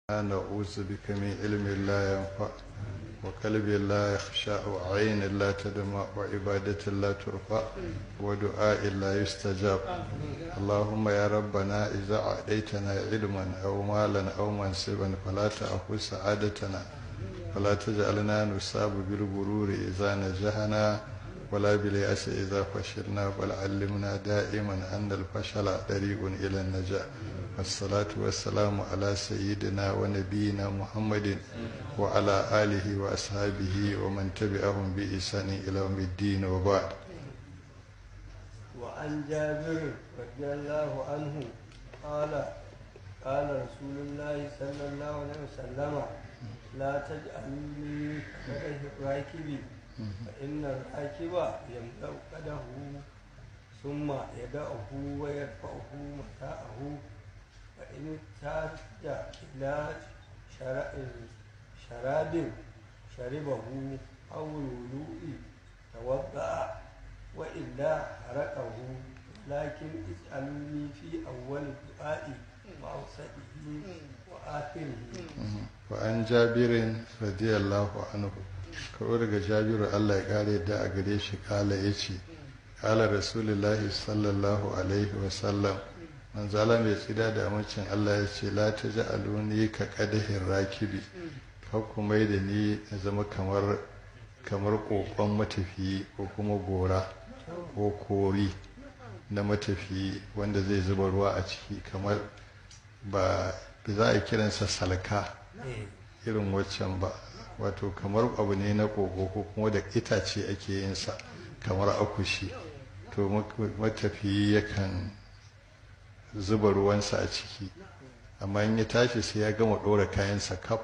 نعوذ بك من علم لا ينفع وقلب لا يخشع وعين لا تدمع وعبادة لا ترفع ودعاء لا يستجاب اللهم يا ربنا إذا أعطيتنا علما أو مالا أو منصبا فلا تأخذ سعادتنا ولا تجعلنا نصاب بالغرور إذا نجحنا ولا باليأس إذا فشلنا بل علمنا دائما أن الفشل طريق إلى النجاح والصلاة والسلام على سيدنا ونبينا محمد وعلى آله وأصحابه ومن تبعهم بإحسان إلى يوم الدين وبعد وعن جابر رضي الله عنه قال قال رسول الله صلى الله عليه وسلم لا تجعلني كره الراكب فإن الراكب يملأ قده ثم يدعه ويرفعه متاعه فإن احتاج إلى شراب شربه أو الوضوء توضأ وإلا حرقه لكن اسألوني في أول الدعاء وأوسطه وآخره وعن جابر رضي الله عنه kawai daga jabiru allah ya kare da a gare shi kala ya ce kala rasulullahi sallallahu alaihi wasallam manzala mai tsida da amincin allah ya ce la ta ji aluni ka kadahin rakibi ku mai da ni na zama kamar kamar kokon matafiyi ko kuma gora ko kori na matafiyi wanda zai zuba ruwa a ciki kamar ba za a kiransa salka irin waccan ba wato kamar abu ne na koko ko kuma da itace ake yin sa kamar akushi to matafiyi yakan zuba ruwansa a ciki amma in ya tashi sai ya gama ɗora kayansa kaf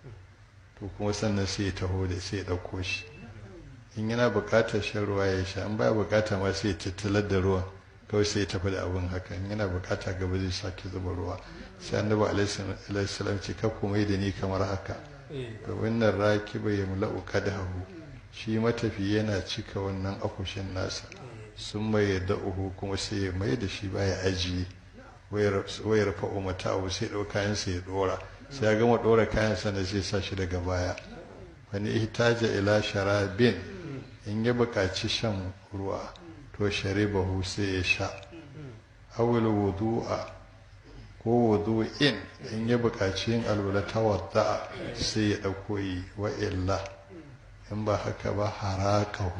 to kuma sannan sai ya taho da sai ya ɗauko shi in yana buƙatar shan ruwa ya sha in baya buƙata ma sai ya tattalar da ruwan kawai sai ya tafi da abin haka in yana buƙata gaba zai sake zuba ruwa sai annabi alaihi salam ce ka kuma da ni kamar haka to wannan rakiba ya mula'u kadahu shi matafi yana cika wannan akushin nasa sun mai da uhu kuma sai ya mai da shi baya ajiye wayar fa'o mata abu sai ɗau kayansa ya ɗora sai ya gama ɗora kayansa na zai sa shi daga baya wani ihtaja ila sharabin in ya buƙaci shan ruwa to sharibahu sai ya sha awul wudu'a ko wudu'in in ya buƙaci yin alwala ta wadda sai ya ɗauko yi wa illa in ba haka ba harakahu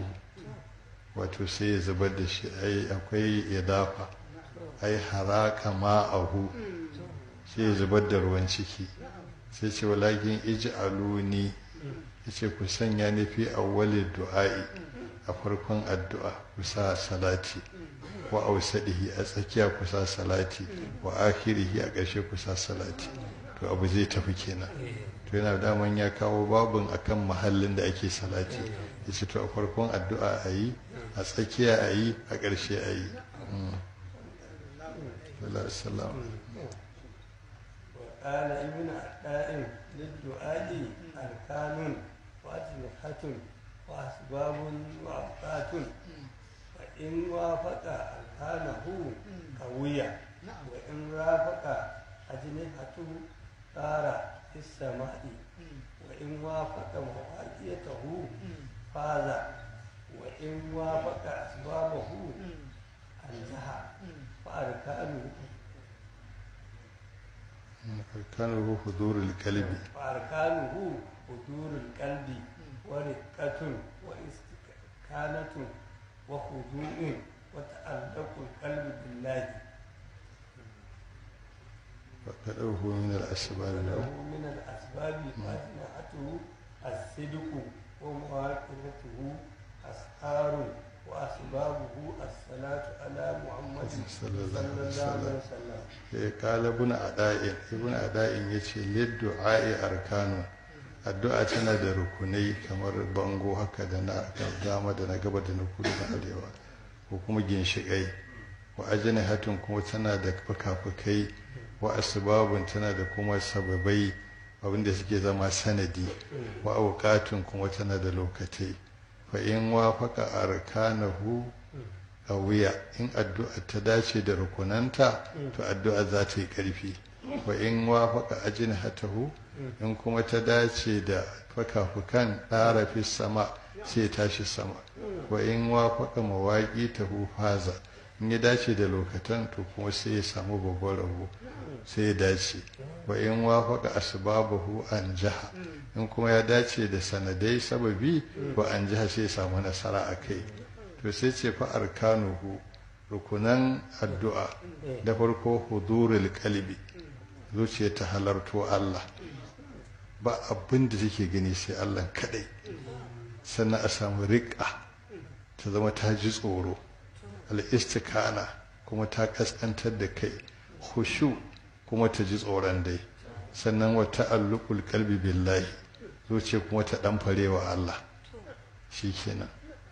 wato sai ya zubar da shi ai akwai ya dafa ai haraka ma'ahu sai ya zubar da ruwan ciki sai ce walakin ij'aluni yace ku sanya ni fi awwalid du'a'i a farkon addu'a ku sa salati wa ausadihi a tsakiya ku sa salati wa akhirihi a ƙarshe ku sa salati to abu zai tafi kenan to yana daman ya kawo babun akan mahallin da ake salati yace to a farkon addu'a a yi a tsakiya a yi a ƙarshe a yi وقال ابن عطاء للدعاء أركان وأجنحة وأسباب وأوقات فإن وافق أركانه قوية وإن رافق أجنحته صار في السماء وإن وافق مواقيته فاز وإن وافق أسبابه أنزها فأركانه أركانه حضور القلب فأركانه حضور القلب ورقة واستكانة وخضوع وتعلق القلب بالله فقدره من الأسباب له من الأسباب فاتنعته الصدق ومواقفته أسحار وأسبابه الصلاة على محمد صلى الله عليه عليه وسلم. وسلم قال ابن أداء ابن أداء يتي للدعاء أركان addu'a tana da rukunai kamar bango haka da na dama da na gaba da na kudu da arewa ko kuma ginshiƙai wa ajini hatun kuma tana da fuka-fukai wa asbabun tana da kuma sababai abinda suke zama sanadi wa auqatun kuma tana da lokatai fa in wafaka arkanahu a wuya in addu'a ta dace da rukunanta to addu'a za ta yi ƙarfi wa in wafaka ajnihatahu in kuma ta dace da fakafukan ɗara fi sama sai tashi sama wa in wafaka mawaƙi ta faza in ya dace da lokatan to kuma sai ya samu babban rabo sai ya dace wa in wafaka asbabahu an jaha in kuma ya dace da sanadai sababi wa an jiha sai ya samu nasara a kai to sai ce fa arkanuhu rukunan addu'a da farko hudurul qalbi zuciya ta halarto Allah ba abin da take gani sai Allah kadai sannan a samu riƙa ta zama ta ji tsoro al'istikana kuma ta kaskantar da kai hushu kuma ta ji tsoron dai sannan wata allukul kalbi billahi zuciya kuma ta ɗan farewa Allah shi kenan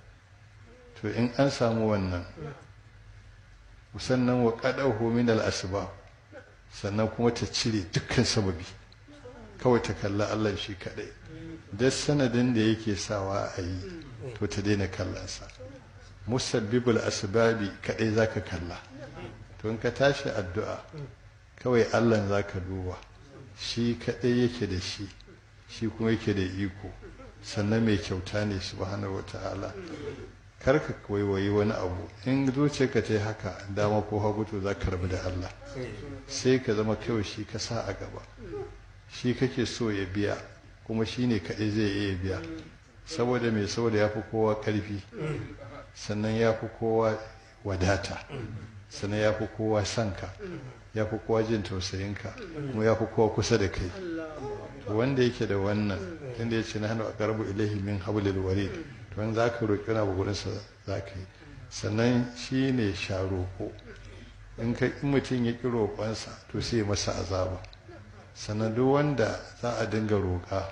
to in an samu wannan sannan wa ƙaɗa min al'asba sannan kuma ta cire dukkan sababi kawai ta kalla Allah shi kaɗai duk sanadin da yake sawa a yi to ta daina kallansa musabbibul asbabi kaɗai za ka kalla to in ka tashi addu'a kawai Allah za ka duba shi kaɗai yake da shi shi kuma yake da iko sannan mai kyauta ne subhanahu wata'ala kar ka waiwayi wani abu in zuciyarka ta yi haka dama ko hagu to za ka rabu da Allah sai ka zama kawai shi ka sa a gaba shi kake so ya biya kuma shi ne kaɗai zai iya biya saboda mai saboda ya fi kowa ƙarfi sannan ya fi kowa wadata sannan ya fi kowa sanka ya fi kowa jin tausayinka kuma ya fi kowa kusa da kai wanda yake da wannan inda ya ce na hannu a karbu ilahi min hablil warid to wani za ka roƙi wani abu gurinsa za ka yi sannan shi ne sha roƙo in mutum ya ƙi roƙonsa to sai masa azaba sannan duk wanda za a dinga roƙa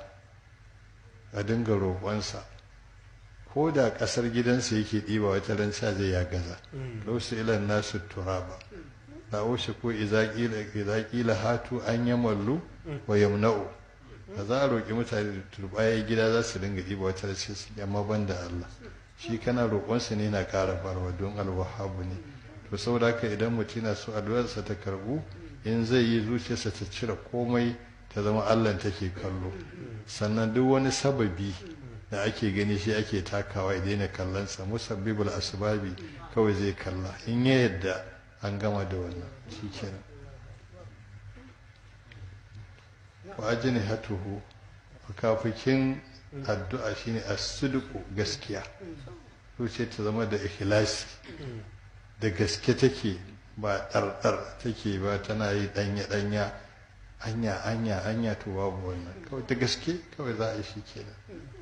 a dinga roƙonsa ko da ƙasar gidansa yake ɗiba wata ran sa zai ya gaza lausu ilan nasu turaba na oshe ko iza ƙila hatu an yi mallu wa yamna'u da za a roƙi mutane da turbaye gida za su dinga ɗiba wata ran sai su yamma ban da Allah shi kana roƙonsa ne na ƙara farwa don alwahabu ne to saboda haka idan mutum na so addu'arsa ta karbu in zai yi zuciyarsa ta cire komai ta zama allah take kallo sannan duk wani sababi da ake gani shi ake takawa ya daina kallonsa musabbibul asbabi kawai zai kalla in ya yadda an gama da wannan shi kenan wa ajini hatuhu kafikin addu'a shine as-sidqu gaskiya zuciya ta zama da ikhlasi da gaske take ba ɗarɗar take ba tana yi ɗanya-ɗanya anya anya anya to babu wannan kawai da gaske kawai za a yi shi kenan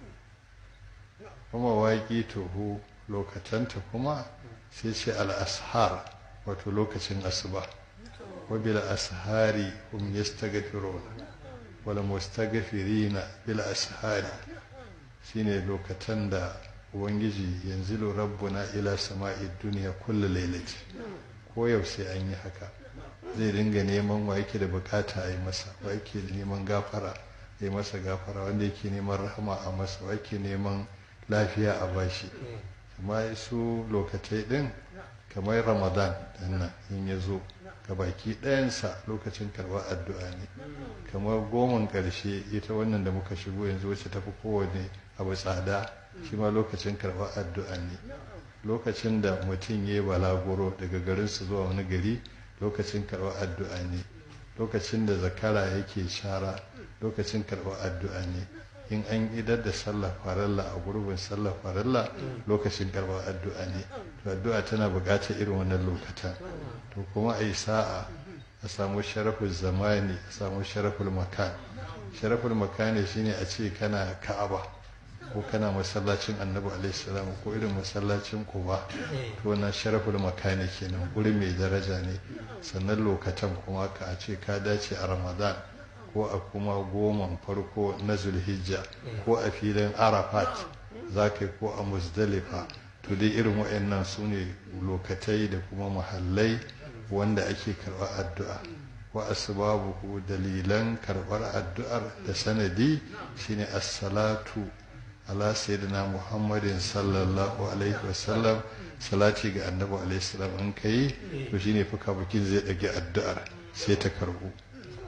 kuma waƙi tohu lokatanta kuma sai ce al'ashar wato lokacin asuba wabil ashari hum yastaghfiruna wal mustaghfirina bil ashari shine lokatan da ubangiji yanzu rabbuna ila sama'i duniya kullu lailati ko yau sai an yi haka zai dinga neman wa yake da bukata a yi masa wa yake neman gafara a yi masa gafara wanda yake neman rahama a masa wa yake neman lafiya a bashi amma su lokatai din kamar ramadan dinnan in ya zo ga baki ɗayansa lokacin karɓar addu'a ne kamar goman ƙarshe ita wannan da muka shigo yanzu wacce tafi kowane abu tsada shi ma lokacin karɓar addu'a ne lokacin da mutum ya yi balaguro daga garinsu zuwa wani gari lokacin karɓar addu'a ne lokacin da zakara yake shara lokacin karɓar addu'a ne in an idar da sallah faralla a gurbin sallah faralla lokacin karɓar addu'a ne to addu'a tana buƙatar irin wannan lokacin to kuma a yi sa'a a samu sharafin zamani a samu sharafin makan sharafin makani shine a ce kana ka'aba ko kana masallacin annabi alaihissalam ko irin masallacin kuba to na sharaful makani kenan guri mai daraja ne sannan lokacin kuma ka a ce ka dace a ramadan ko a kuma goman farko na zulhijja ko a filin arafat za ka ko a musdalifa to dai irin waɗannan su ne lokatai da kuma mahallai wanda ake karɓar addu'a wa asbabuhu dalilan karɓar addu'ar da sanadi shine as-salatu ala sayyidina muhammadin sallallahu alaihi wasallam salati ga annabi alaihi salam in kai to shine fuka bukin zai dage addu'ar sai ta karbu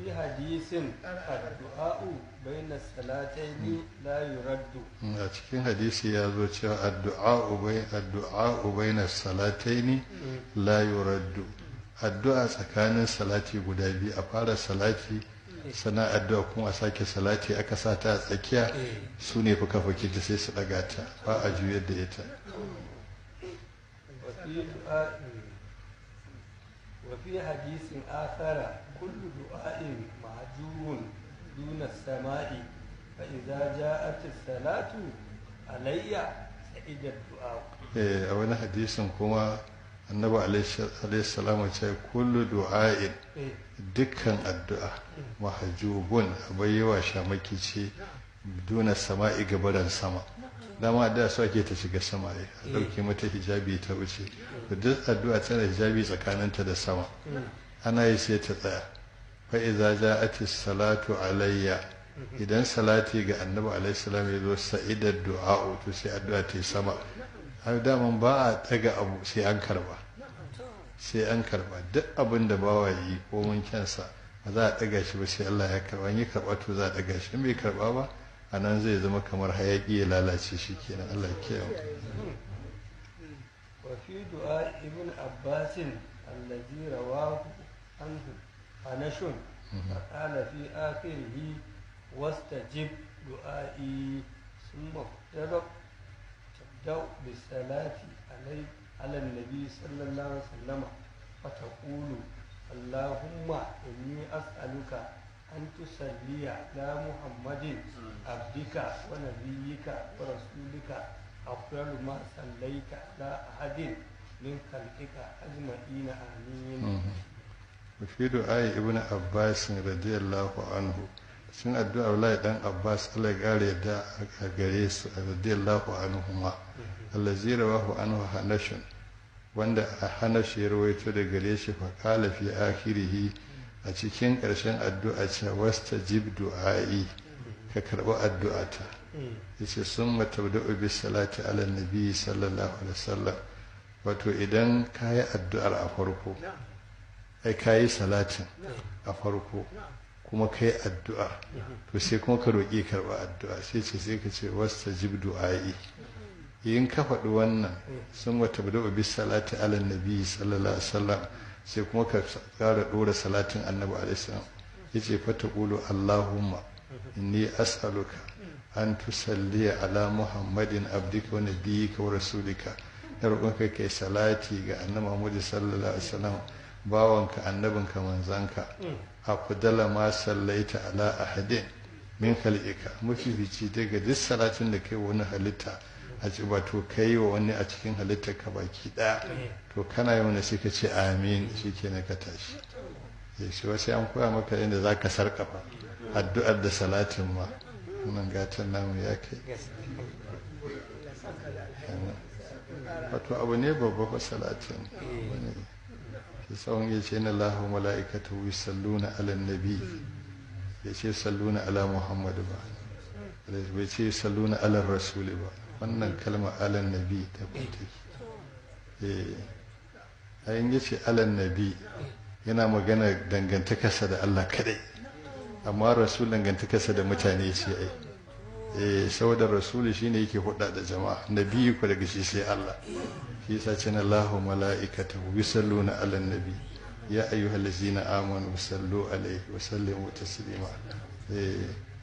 وفي حديث الدعاء بين الصلاتين لا يرد a cikin hadisi ya zo cewa addu'a ubai addu'a ubaina salataini la yuraddu addu'a tsakanin salati guda biyu a fara salati sana addu'a kuma a sake salati aka sa ta a tsakiya su ne fuka fuki ta sai su daga ta ba a juyar da ita وفي دعاء وفي حديث آخر كل دعاء معجوب دون السماء فإذا جاءت الصلاة علي سعيد الدعاء Eh, a wani hadisin kuma annabi alaihi salamu ce kullu du'a'in إيه. dukkan addu'a mahajubun abayyawa shamaki ce duna sama'i gabaran sama dama da su ake ta shiga sama ne a ɗauke mata hijabi ta wuce da duk addu'a tana hijabi tsakaninta da sama ana yi sai ta tsaya fa iza ja'ati salatu alayya idan salati ga annabi alaihi salam ya zo sa'idar du'a to sai addu'a ta yi sama har daman ba a daga abu sai an karba sai an karba duk abin da bawa yi ko mun kyansa ba za a daga shi ba sai Allah ya karba in yi karba to za a daga shi in bai karba ba a nan zai zama kamar hayaki ya lalace shi kenan Allah ya kiyaye وفي دعاء ابن عباس الذي رواه عنه أنش فقال في آخره واستجب دعائي ثم افترق تبدأ بالصلاة علي على النبي صلى الله عليه وسلم فتقول اللهم إني أسألك أن تصلي على محمد عبدك ونبيك ورسولك أفضل ما صليت على أحد من خلقك أجمعين آمين وفي دعاء ابن عباس رضي الله عنه sun addu'a Abdullahi dan Abbas Allah ya kare da a gare su radiyallahu anhuma allazi rawahu anhu hanashun wanda a hanash ya rawaito da gare shi fa qala fi akhirih a cikin ƙarshen addu'a ce wastajib du'ai ka karɓi addu'ata yace summa tabda'u bis salati ala nabi sallallahu alaihi wasallam wato idan kayi addu'ar a farko ai kayi salatin a farko kuma kai addu'a to sai kuma ka roƙi karɓa addu'a sai ce sai ka ce wasta jib du'a'i in ka faɗi wannan sun wata bada bi salati ala nabi sallallahu alaihi wasallam sai kuma ka ƙara ɗora salatin annabi alaihi salam yace fa taqulu allahumma inni as'aluka an tusalli ala muhammadin abdika wa nabiyyika wa rasulika na roƙonka kai salati ga annabi muhammad sallallahu alaihi wasallam bawanka annabinka manzanka afdala ma sallaita ala ahadin min khalqika mafifici daga duk salatin da kai wani halitta a ci ba to kai wa wani a cikin halittar ka baki daya to kana yi wani sai ka ce amin shikenan ka tashi ya shi wasu an koya maka yadda za ka sarkafa addu'ar da salatin ma wannan gatan namu ya kai wato abu ne babba fa salatin wani tsawon ya ce na lahu mala'ikata wi salluna ala nabi ya ce salluna ala muhammadu ba bai ce salluna ala rasuli ba wannan kalma ala nabi ta kwanta a yin ya ce ala nabi yana magana dangantakarsa da allah kadai amma rasul dangantakarsa da mutane ce ai eh saboda rasuli shine yake hudda da jama'a nabi ku daga shi sai allah shi yasa ce na Allahu mala'ikatahu yusalluna 'alan nabi ya ayyuhallazina amanu sallu alaihi wa sallimu taslima eh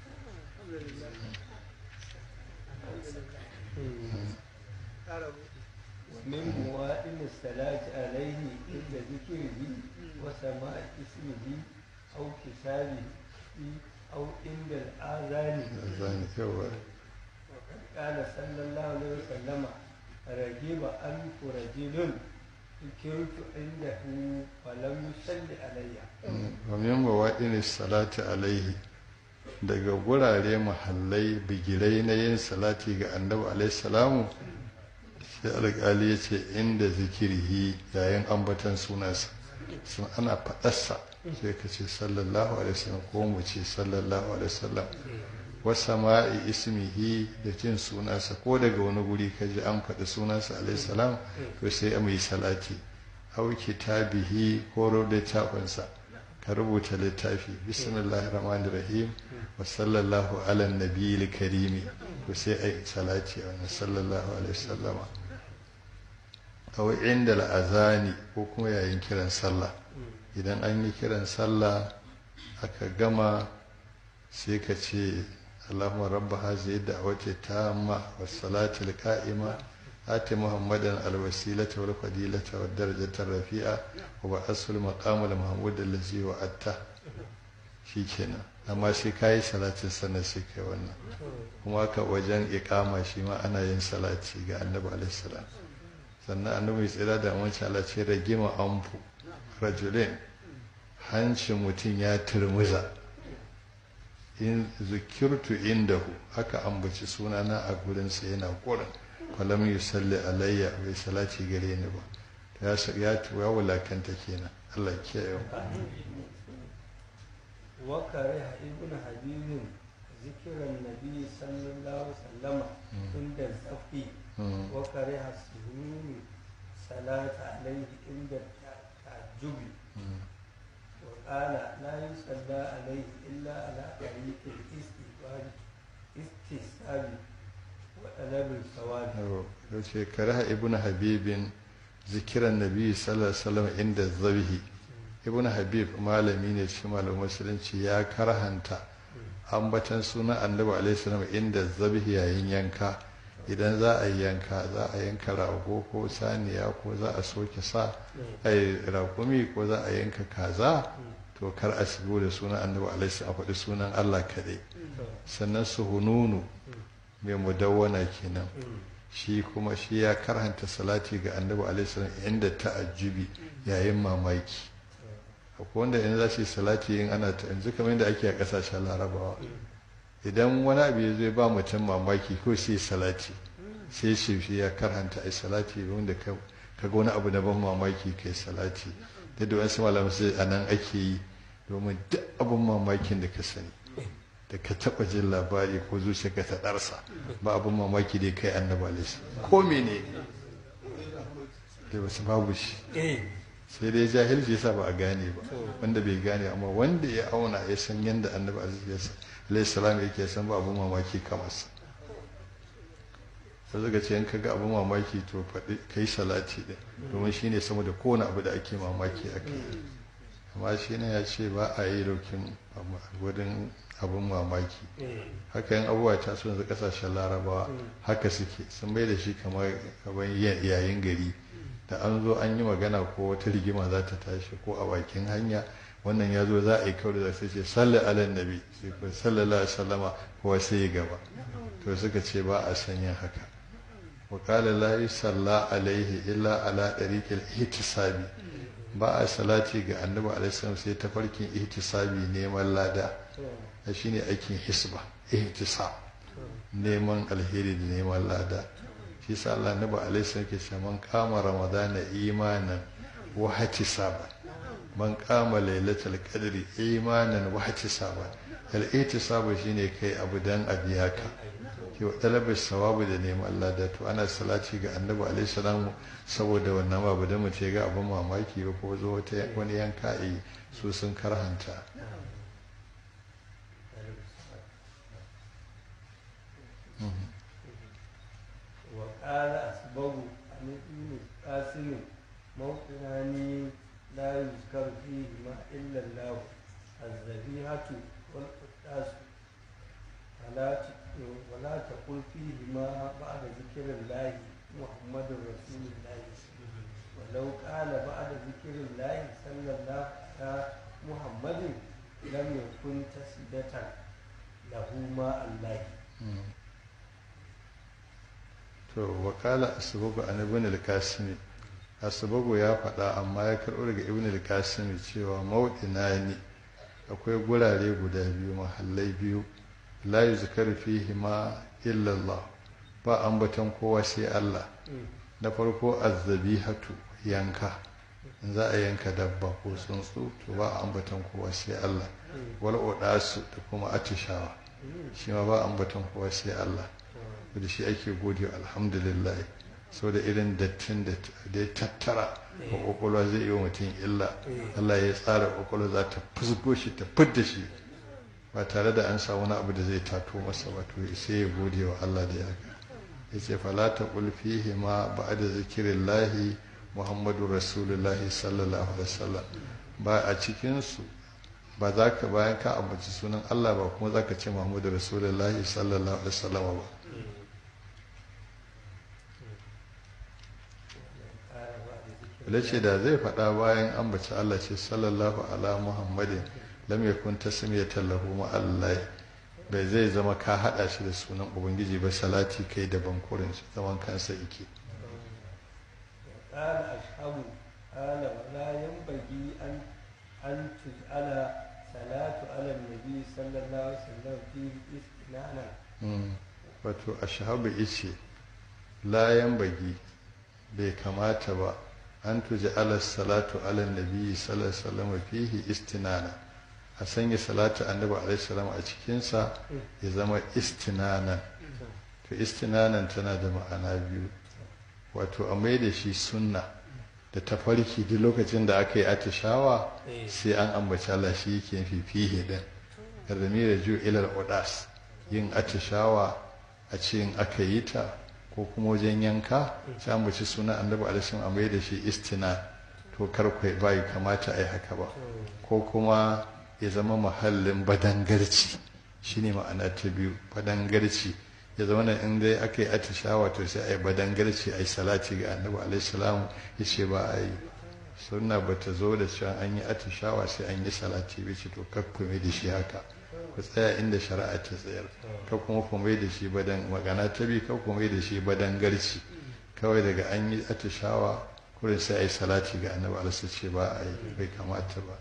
من موائل الصلاة عليه عند ذكره وسماع اسمه أو كتابه أو عند الآذان zani yawa وقد قال صلى الله عليه وسلم رجب أنف رجل ذكرت عنده ولم يصل علي wa min mawaɗin salati alaihi daga gurare mahallai bigirai na yin salati ga annabi alaihi salamu sai alƙali ya ce inda zikirhi yayin ambatan sunansa sun ana faɗarsa sai ka ce sallallahu alaihi wasallam ko mu ce sallallahu alaihi wasallam wasa ma'i ismihi da jin sunansa ko daga wani guri ka ji an faɗi sunansa alaihi salam to sai a mai salati au kitabihi ko littafinsa ka rubuta littafi bismillahir rahmanir rahim wa sallallahu ala nabiyil karimi to sai ai salati wa sallallahu alaihi wasallama aw inda al'azani ko kuma yayin kiran sallah idan an yi kiran sallah aka gama sai ka ce Allahumma rabba hazihi da'wati tamma was salati al-qa'ima ati muhammadan al-wasilata wal fadilata wad darajata rafi'a wa ba'asul maqam al-mahmud allazi wa'atta shikenan amma sai kai salatin sannan sai kai wannan kuma ka wajen iqama shi ma ana yin salati ga annabi alaihi salam sannan annabi tsira da wancan Allah ce ragima amfu rajulin hancin mutum ya turmuza in zukirtu indahu haka ambaci sunana a gurinsa yana gurin falam yusalli alayya bai salati gare ni ba ya ya ya wulakanta kenan Allah ya kiyaye wa kariha ibn habib zikran nabi sallallahu alaihi wasallam inda zafi wa kariha suhuni salata alaihi inda ta'ajjubi وقال لا يصلى عليه إلا على طريق الاستغفار استحساب وطلب الثواب yace karaha ibn habibin zikiran nabi sallallahu alaihi wasallam inda zabihi ibn habib malami ne shi malamin musulunci ya karhanta ambatan sunan annabi alaihi salam inda zabihi yayin yanka idan za a yi yanka za a yanka rago ko saniya ko za a soke sa ai raƙumi ko za a yanka kaza to kar a shigo da sunan annabi alaihi a faɗi sunan Allah kaɗai sannan su hununu mai mudawwana kenan shi kuma shi ya karhanta salati ga annabi alaihi inda ta'ajjubi yayin mamaki akwai wanda yanzu za su yi salati in ana ta yanzu kamar yadda ake a ƙasashen larabawa idan wani abu ya zai ba mutum mamaki ko sai salati sai shi shi ya karhanta a salati wanda ka ga wani abu na ban mamaki kai salati da da wasu malamai sai a nan ake yi domin duk abin mamakin da ka sani da ka taɓa jin labari ko zuciya ka ta ɗarsa ba abin mamaki da kai annaba alaihi ko mene da wasu babu shi sai dai jahilci yasa ba a gane ba wanda bai gane amma wanda ya auna ya san yadda annabi alaihi salam yake san ba abin mamaki kamar sa sai zaga ce in ka ga abin mamaki to faɗi kai salati ɗin domin shine sama da kowane abu da ake mamaki a kai amma shi ne ya ce ba a yi daukin wurin abin mamaki haka yin abubuwa ta su yanzu kasashen larabawa haka suke sun bai da shi kamar yayin gari da an zo an yi magana ko wata rigima za ta tashi ko a bakin hanya wannan ya zo za a yi kawai da sai ce salli ala nabi sai ko sallallahu alaihi wasallama kowa sai ya gaba to suka ce ba a sanya haka wa qala la yusalla alaihi illa ala tariqil ihtisabi ba a salati ga annabi alaihi sai ta farkin ihtisabi neman lada shine aikin hisba ihtisab neman alheri da neman lada shi sa Allah nabi alaihi salam ke cewa man kama ramadana imanan wa ihtisaban man kama lailatul qadri imanan wa ihtisaban al ihtisabu shine kai abu dan abiya ka ki wa talabar sawabu da neman lada to ana salati ga annabi alaihi salam saboda wannan babu da mutum ga abin mamaki ba ko zo wani yanka yi su sun karhanta وقال أسبغ عن ابن قاسم موطنان لا يذكر فيهما إلا الله الذبيحة والقداس ولا ولا تقل فيهما بعد ذكر الله محمد رسول الله ولو قال بعد ذكر الله صلى الله على محمد لم يكن تسدة له ما الله to wakala asbagu an ibn al-kasimi asbagu ya faɗa amma ya karɓo daga ibn al-kasimi cewa mawdina ne akwai gurare guda biyu mahallai biyu la yuzkaru fihi ma illa Allah ba ambaton kowa sai Allah na farko azzabihatu yanka in za a yanka dabba ko tsuntsu to ba ambaton kowa sai Allah wal odasu da kuma atishawa shi ma ba ambaton kowa sai Allah da shi ake gode alhamdulillah so da irin dattin da ya tattara a kwakwalwa zai yi wa mutum illa Allah ya tsara kwakwalwa za ta fusgo shi ta fidda shi ba tare da an samu wani abu da zai tato masa ba to sai ya gode wa Allah da ya ga ya ce fala ta fihi ma ba'da zikirillahi muhammadu rasulullahi sallallahu alaihi wasallam ba a cikin su ba za ka bayan ka ambaci sunan Allah ba kuma za ka ce muhammadu rasulullahi sallallahu alaihi wasallam ba ce da zai faɗa bayan ambaci Allah ce sallallahu ala muhammadin lam yakun tasmiyatan lahu ma Allah bai zai zama ka hada shi da sunan ubangiji ba salati kai da bankurin shi zaman kansa yake قال أصحاب قال ولا ينبغي أن أن تجعل صلاة على النبي صلى الله عليه وسلم فيه استنانا wato ashabu ice layan bagi bai kamata ba an tuji ala salatu ala nabi sallallahu alaihi wasallam fihi istinana a sanya salatu annabi alaihi salam a cikinsa ya zama istinanan to istinanan tana da ma'ana biyu wato a mai da shi sunna da tafarki duk lokacin da aka yi atishawa sai an ambaci Allah shi yake fi fihi din rami da ju ilal udas yin atishawa a ce in aka yi ta ko kuma wajen yanka sai an baci suna annabi alaihi a mai da shi istina to kar kai bai kamata a yi haka ba ko kuma ya zama mahallin badangarci shine ma'ana ta biyu badangarci ya zama in dai aka yi atishawa to sai a yi badangarci a yi salati ga annabi alaihi salam ya ce ba a yi sunna ba ta zo da cewa an yi atishawa sai an yi salati bai ce to kakkume da shi haka ku tsaya inda shari'a ta tsayar ka kuma ku mai da shi badan magana ta bi ka ku mai da shi badan garci kawai daga an yi atishawa kurin sai a yi salati ga annabi alaihi ce ba a yi bai kamata ba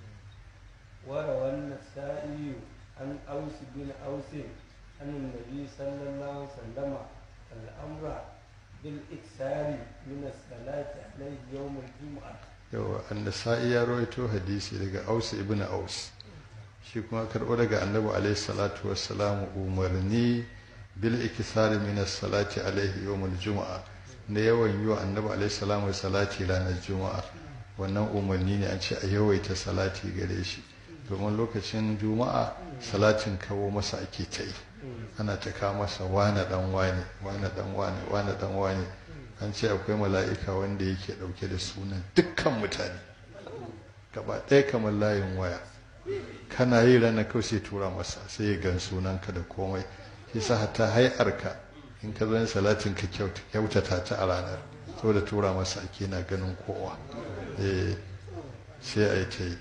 وروى النسائي عن أوس بن أوس عن النبي صلى الله عليه وسلم الأمر بالإكثار من الصلاة عليه يوم الجمعة yawa annasa'i ya rawaito hadisi daga aus ibn aus shi kuma karɓo daga annabi alaihi salatu wassalam umarni bil ikisari min salati alaihi yawmul juma'a na yawan yi wa annabi alaihi salamu salati ranar juma'a wannan umarni ne an ce a yawaita salati gare shi domin lokacin juma'a salatin kawo masa ake ta yi ana ta kawo masa wane dan wane wane dan wane wane dan wane an ce akwai mala'ika wanda yake dauke da sunan dukkan mutane gaba ɗaya kamar layin waya kana yi ranar kawai sai tura masa sai ya gan sunanka da komai shi sa hatta hai'arka in ka zo salatin ka kyautata ta a ranar saboda tura masa ake na ganin kowa sai a yi ta yi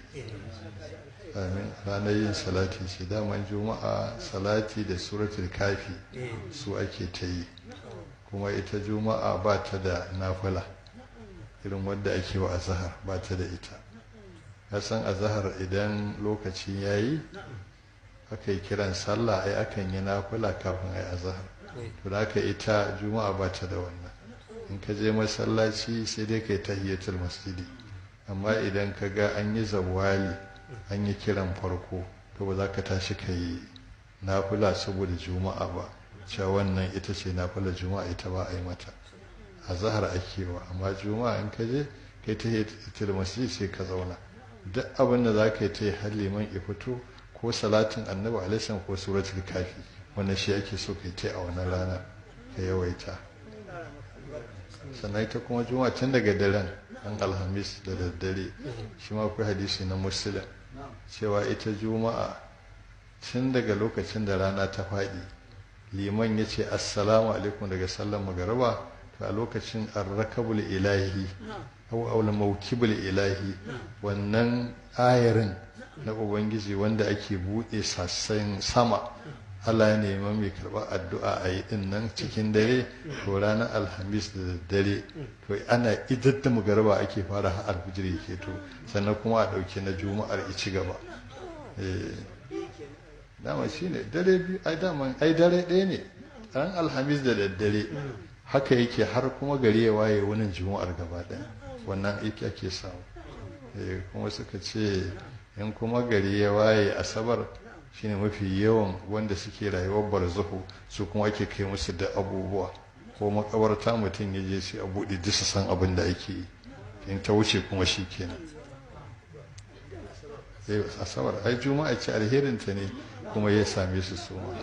amin ranar yin salati ce daman juma'a salati da suratul kafi su ake ta yi kuma ita juma'a ba ta da nafila irin wadda ake wa azahar ba ta da ita san azahar idan lokaci ya yi aka yi kiran sallah ai akan yi nafila kafin a yi azahar to da aka ita juma'a ba ta da wannan in ka je masallaci sai dai kai tahiyatul masjidi amma idan ka ga an yi zawali an yi kiran farko to ba za ka tashi ka yi nafila saboda juma'a ba cewa wannan ita ce nafila juma'a ita ba a yi mata a zahar ake wa amma juma'a in ka je kai tahiyatul masjidi sai ka zauna duk abin da za ka yi ta yi har liman ya fito ko salatin annabi alaihi ko suratul kafi wannan shi ake so ka yi ta a wannan rana ka yawaita sannan ita kuma juma'a tun daga daren an alhamis da daddare shi ma akwai hadisi na musulun cewa ita juma'a tun daga lokacin da rana ta faɗi liman ya ce assalamu alaikum daga sallan magaraba to a lokacin arrakabul ilahi au aula maukibul ilahi wannan ayarin na ubangiji wanda ake buɗe sassan sama Allah ya nema mai karɓar addu'a a yi ɗin nan cikin dare to ranar alhamis da daddare to ana idar da magaraba ake fara har alfijir yake to sannan kuma a ɗauki na juma'ar ci gaba dama shi ne dare biyu ai dama ai dare ɗaya ne ran alhamis da daddare haka yake har kuma gari ya waye wani juma'ar gaba ɗaya wannan aiki ake samu kuma suka ce in kuma gari ya waye asabar shine mafi yawan wanda suke rayuwar barzahu su kuma ake kai musu da abubuwa ko makabarta mutum ya je sai a buɗe disa san abin da ake yi in ta wuce kuma shi kenan asabar ai juma'a ce alherinta ne kuma ya same su suma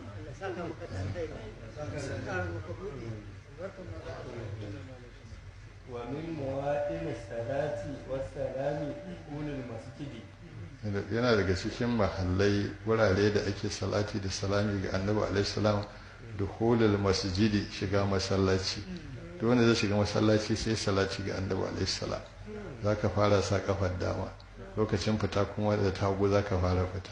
ومن موائل الصلاة والسلام دخول المسجد yana daga cikin mahallai wurare da ake salati da salami ga annabi alaihissalam dukhulul masjidi shiga masallaci duk wanda zai shiga masallaci sai salati ga annabi alaihissalam zaka fara sa kafar dama lokacin fita kuma da tagu zaka fara fita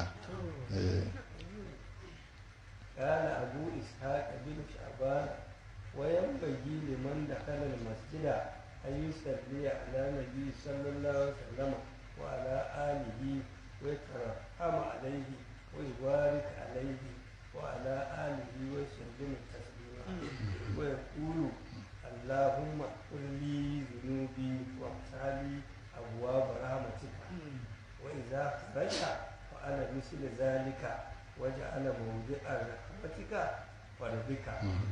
قال أبو إسحاق بن شعبان وينبغي لمن دخل المسجد أن يصلي على النبي صلى الله عليه وسلم وعلى آله ويترحم عليه ويبارك عليه وعلى آله ويسلم تسليما ويقول اللهم اغفر لي ذنوبي وافتح لي أبواب رحمتك وإذا خرج فعل مثل ذلك وجعل موضع رحمتك فربك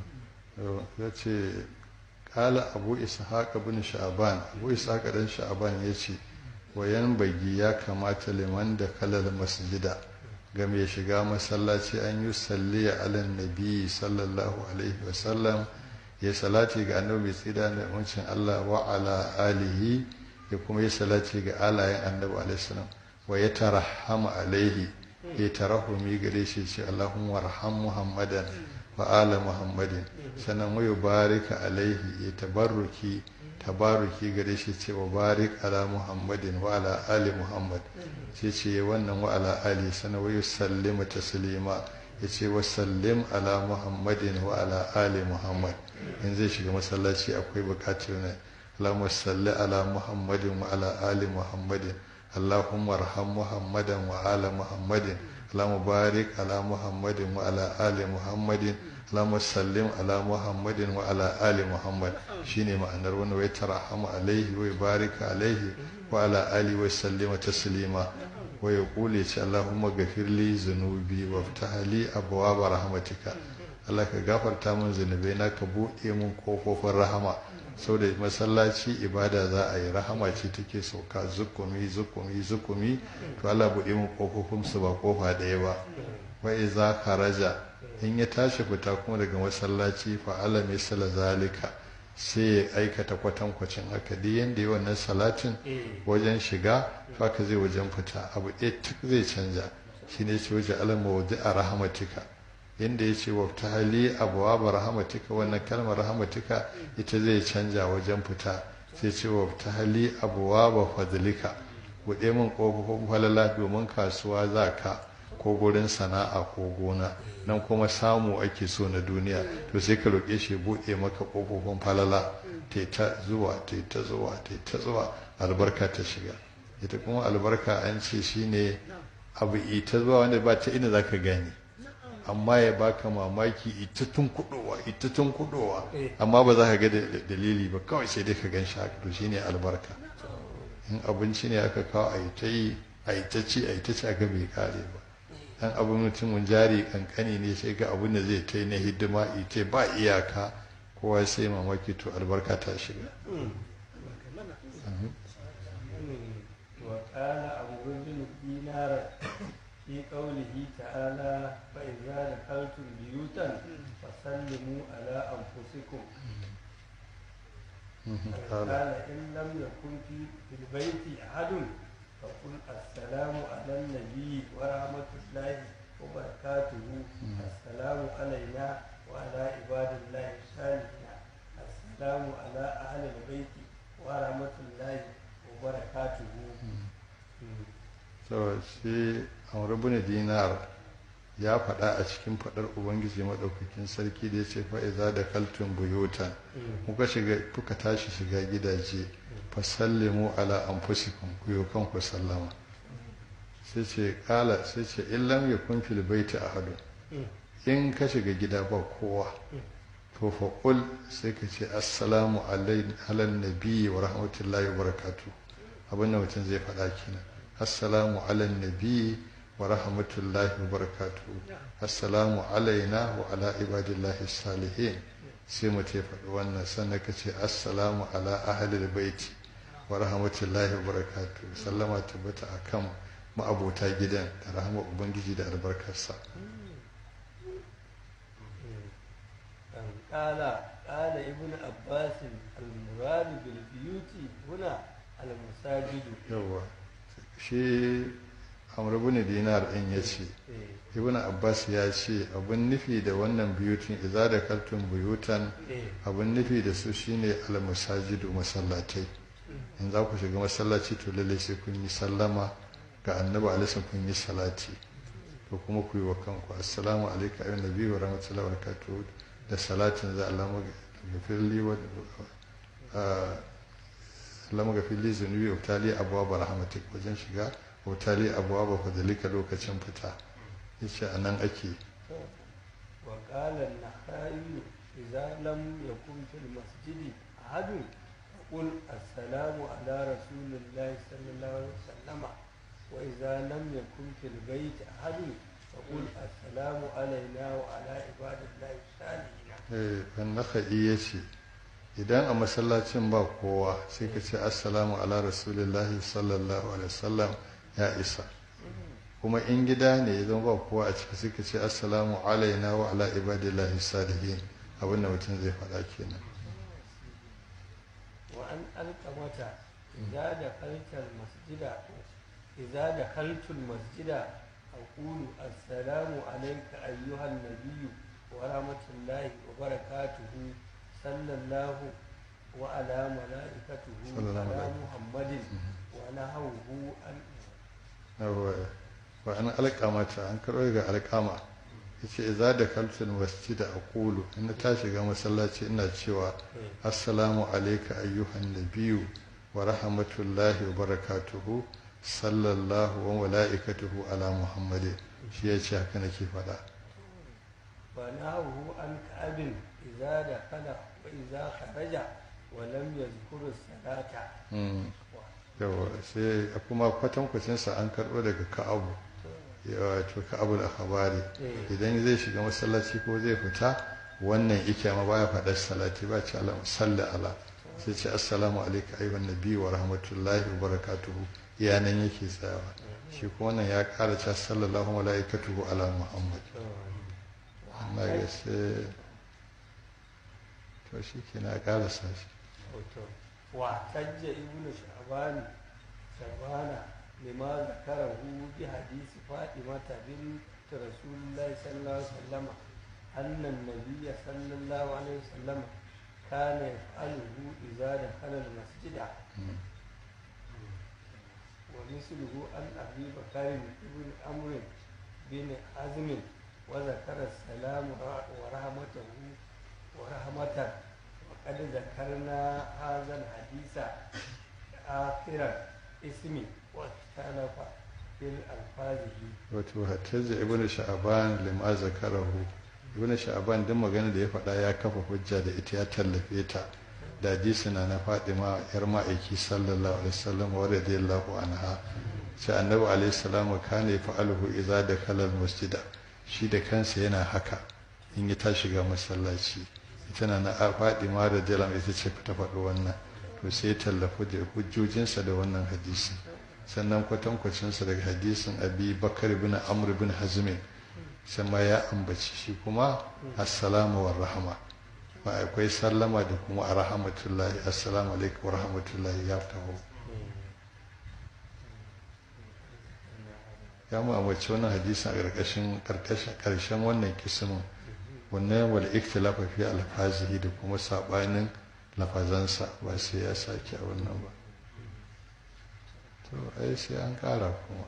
ya ce kala abu ishaq bin sha'ban abu ishaq dan sha'ban ya ce wayan bagi ya kamata liman da kalal masjida ga mai shiga masallaci an yi salli ala nabi sallallahu alaihi wasallam ya salati ga annabi tsira da wancin Allah wa ala alihi ya kuma yi salati ga alayen annabi alaihi salam wa ya tarahama alaihi ya tarahumi gare shi ce Allahumma warham Muhammadan wa ala Muhammadin sannan wa barika alaihi ya tabarruki tabaruki gare shi ce wa barik ala Muhammadin wa ala ali Muhammad sai ce wannan wa ala ali sannan wa yusallimu taslima ya ce wa sallim ala Muhammadin wa ala ali Muhammad in zai shiga masallaci akwai bukatar ne Allahumma salli ala Muhammadin wa ala ali Muhammadin اللهم ارحم محمدا وآل محمد اللهم بارك على محمد وعلى آل محمد اللهم سلم على محمد وعلى آل محمد شيني ma'anar wani wai tarahama alaihi wai barika alaihi wa ala ali wa sallima taslima wa yaqulu ce Allahumma ghafir li zunubi waftah li abwaab rahmatika Allah ka gafarta min zunubai na ka buɗe min kofofin rahama saboda masallaci ibada za a yi rahama ce take sauka zukumi zukumi zukumi to Allah buɗe mu kofofin su ba kofa ɗaya ba wa iza kharaja in ya tashi fita kuma daga masallaci fa ala misala zalika sai ya aikata kwatankwacin haka duk yanda yi wannan salatin wajen shiga haka zai wajen fita abu ɗaya zai canja shine ce waje alama waje a rahamatika inda ya ce wa ta hali abuwa ba rahamatika wannan kalmar rahamatika ita zai canja wajen fita sai ce wa ta hali abuwa ba fadlika buɗe min ƙofofin falala domin kasuwa za ka ko gurin sana'a ko gona nan kuma samu ake so na duniya to sai ka roƙe shi buɗe maka ƙofofin falala ta ta zuwa ta ta zuwa ta ta zuwa albarka ta shiga ita kuma albarka an ce shine abu ita zuwa wanda ba ta ina zaka gani amma ya baka mamaki ita tun kudowa ita tun kudowa amma ba za ka ga dalili ba kawai sai dai ka gan shi haka to shine albarka in abinci ne aka kawo a yi ta yi a yi ta ci a yi ta ci aka bai kare ba dan abin mutumin jari kankani ne sai ga abin da zai ta yi na hidima ita ba iyaka kowa sai mamaki to albarka ta shiga وقال أبو بن دينار في قوله تعالى فإذا دخلتم بيوتا فسلموا على أنفسكم قال إن لم يكن في في البيت أحد فقل السلام على النبي ورحمة الله وبركاته السلام علينا وعلى عباد الله الصالحين السلام على أهل البيت ورحمة الله وبركاته so shi amurabuna dinar ya faɗa a cikin faɗar ubangiji maɗaukakin sarki da ya ce fa'iza da kaltun buyutan kuka shiga kuka tashi shiga gidaje fa sallimu ala anfusikum ku yi kanku sallama sai ce kala sai ce in lam yakun fil baiti ahadun in ka shiga gida ba kowa to fa qul sai ka ce assalamu ala nabiyyi wa rahmatullahi wa barakatuh abin da mutum zai faɗa kenan assalamu ala nabiyyi wa rahmatullahi wa barakatuh assalamu alaina wa ala ibadillahi salihin sai mu ta faɗi wannan sannan ka ce assalamu ala ahlil baiti wa rahmatullahi wa barakatuh sallama tabbata akan ma'abota gidan da rahama ubangiji da albarkarsa قال قال ابن عباس المراد بالبيوت هنا المساجد yawa shi amr ibn dinar din yace ibn abbas ya ce abun nufi da wannan buyutin idza da kaltun buyutan abun nufi da su shine al-masajidu masallatai in za ku shiga masallaci to lalle sai kun yi sallama ga annabi alaihi kun yi salati to kuma ku yi wa kanku assalamu alaikum ayyuhan nabi wa rahmatullahi wa barakatuh da salatin za Allah magafirli wa Allah magafirli zunubi wa tali abuwa ba rahmatik wajen shiga wa tali abuwa ba fadalika lokacin fita yace a nan ake وقال النخعي إذا لم يكن في المسجد أحد فقل السلام على رسول الله صلى الله عليه وسلم وإذا لم يكن في البيت أحد فقل السلام علينا وعلى عباد الله الصالحين annaka'i ya ce idan a masallacin ba kowa sai ka ce assalamu ala rasulillahi sallallahu alaihi wasallam ya isa kuma in gida ne idan ba kowa a ciki sai ka ce assalamu alaina wa ala ibadillahi salihin abin da mutum zai faɗa kenan وأن ألقمة إذا دخلت المسجد إذا دخلت المسجد أقول السلام عليك أيها النبي ورحمة الله وبركاته صلى الله وعلى ملائكته صلى الله على عليه. محمد ونهوه أن wa an alƙamata an karɓo daga alƙama ya ce za da kaltin masjida a ƙulu ina ta shiga masallaci ina cewa assalamu alaika ayyuhan nabiyu wa rahmatullahi wa barakatuhu sallallahu wa mala'ikatuhu ala muhammadin shi ya ce haka nake faɗa ونهوه عن كعب إذا دخل وإذا خرج ولم يذكر الصلاة Mm. yawa sai kuma kwatankwacinsa an karɓo daga ka'abu wato ka'abu da habari Eh. idan zai shiga masallaci ko zai fita wannan ike ma baya faɗar salati ba ce alam salli ala sai ce assalamu alaikum ayyuhan nabi wa rahmatullahi wa barakatuhu iya nan yake tsayawa shi kuma wannan ya ƙara cewa sallallahu malaikatuhu ala muhammad na ga sai to shi ke na ƙara sashi واحتج ابن شعبان شعبان لما ذكره بحديث فاطمة بنت رسول الله صلى الله عليه وسلم أن النبي صلى الله عليه وسلم كان يفعله إذا دخل المسجد ومثله عن أبي بكر بن عمرو بن حزم وذكر السلام ورحمته ورحمته وقد ذكرنا هذا الحديث آخر اسم واختلف في ألفاظه wato hattaza ibn sha'aban lima zakarahu ibn sha'aban duk magana da ya faɗa ya kafa hujja da ita ya tallafe ta da hadisi na na Fatima yar ma'aiki sallallahu alaihi wasallam wa radiyallahu anha sai annabi alaihi salam kana yaf'aluhu idza dakhala al-masjida shi da kansa yana haka in ya tashi ga masallaci ita na na Fatima radiyallahu anha ita ce ta faɗi wannan to sai ya tallafu da hujjojinsa da wannan hadisi sannan kwatankwacinsa daga hadisin abi bakar bin amr bin hazmin sama ya ambaci shi kuma assalamu wa rahama ba akwai sallama da kuma a rahmatullahi assalamu alaikum wa rahmatullahi ya taho ya mu ambaci wannan hadisin a ƙarƙashin ƙarshen wannan kismin wannan wal ikhtilafa fi alfazihi da kuma sabanin lafazansa ba sai ya sake a wannan ba to ai sai an ƙara kuma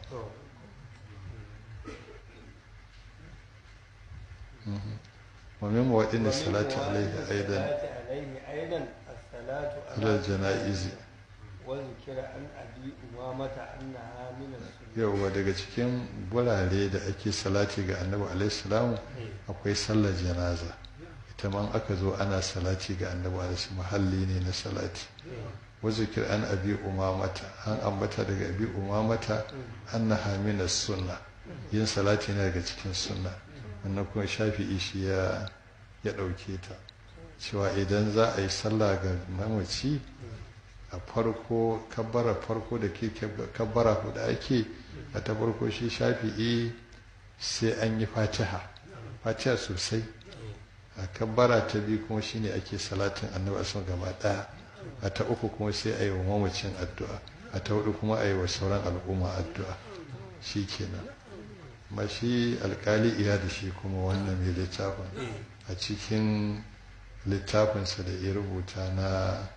ومن موائد الصلاة عليه أيضا عليه أيضا الصلاة على الجنائز وذكر عن أبي أمامة أنها من السنة yauwa daga cikin gurare da ake salati ga annabi alaihi salamu akwai sallar janaza ita man aka zo ana salati ga annabi alaihi mahalli ne na salati wa zikir an abi umamata an ambata daga abi umamata annaha min sunna yin salati ne daga cikin sunna wannan kuma shafi'i shi ya ya dauke ta cewa idan za a yi sallah ga mamaci a farko kabbara farko da ke kabbara hudu ake a ta farko shi shafi'i sai an yi fatiha fatiha sosai a kabbara ta biyu kuma shine ake salatin annabi asan gaba daya a ta uku kuma sai a yi wa mamacin addu'a a ta hudu kuma a yi wa sauran al'umma addu'a shi kenan ma shi alkali iya da shi kuma wannan mai littafin a cikin littafinsa da ya rubuta na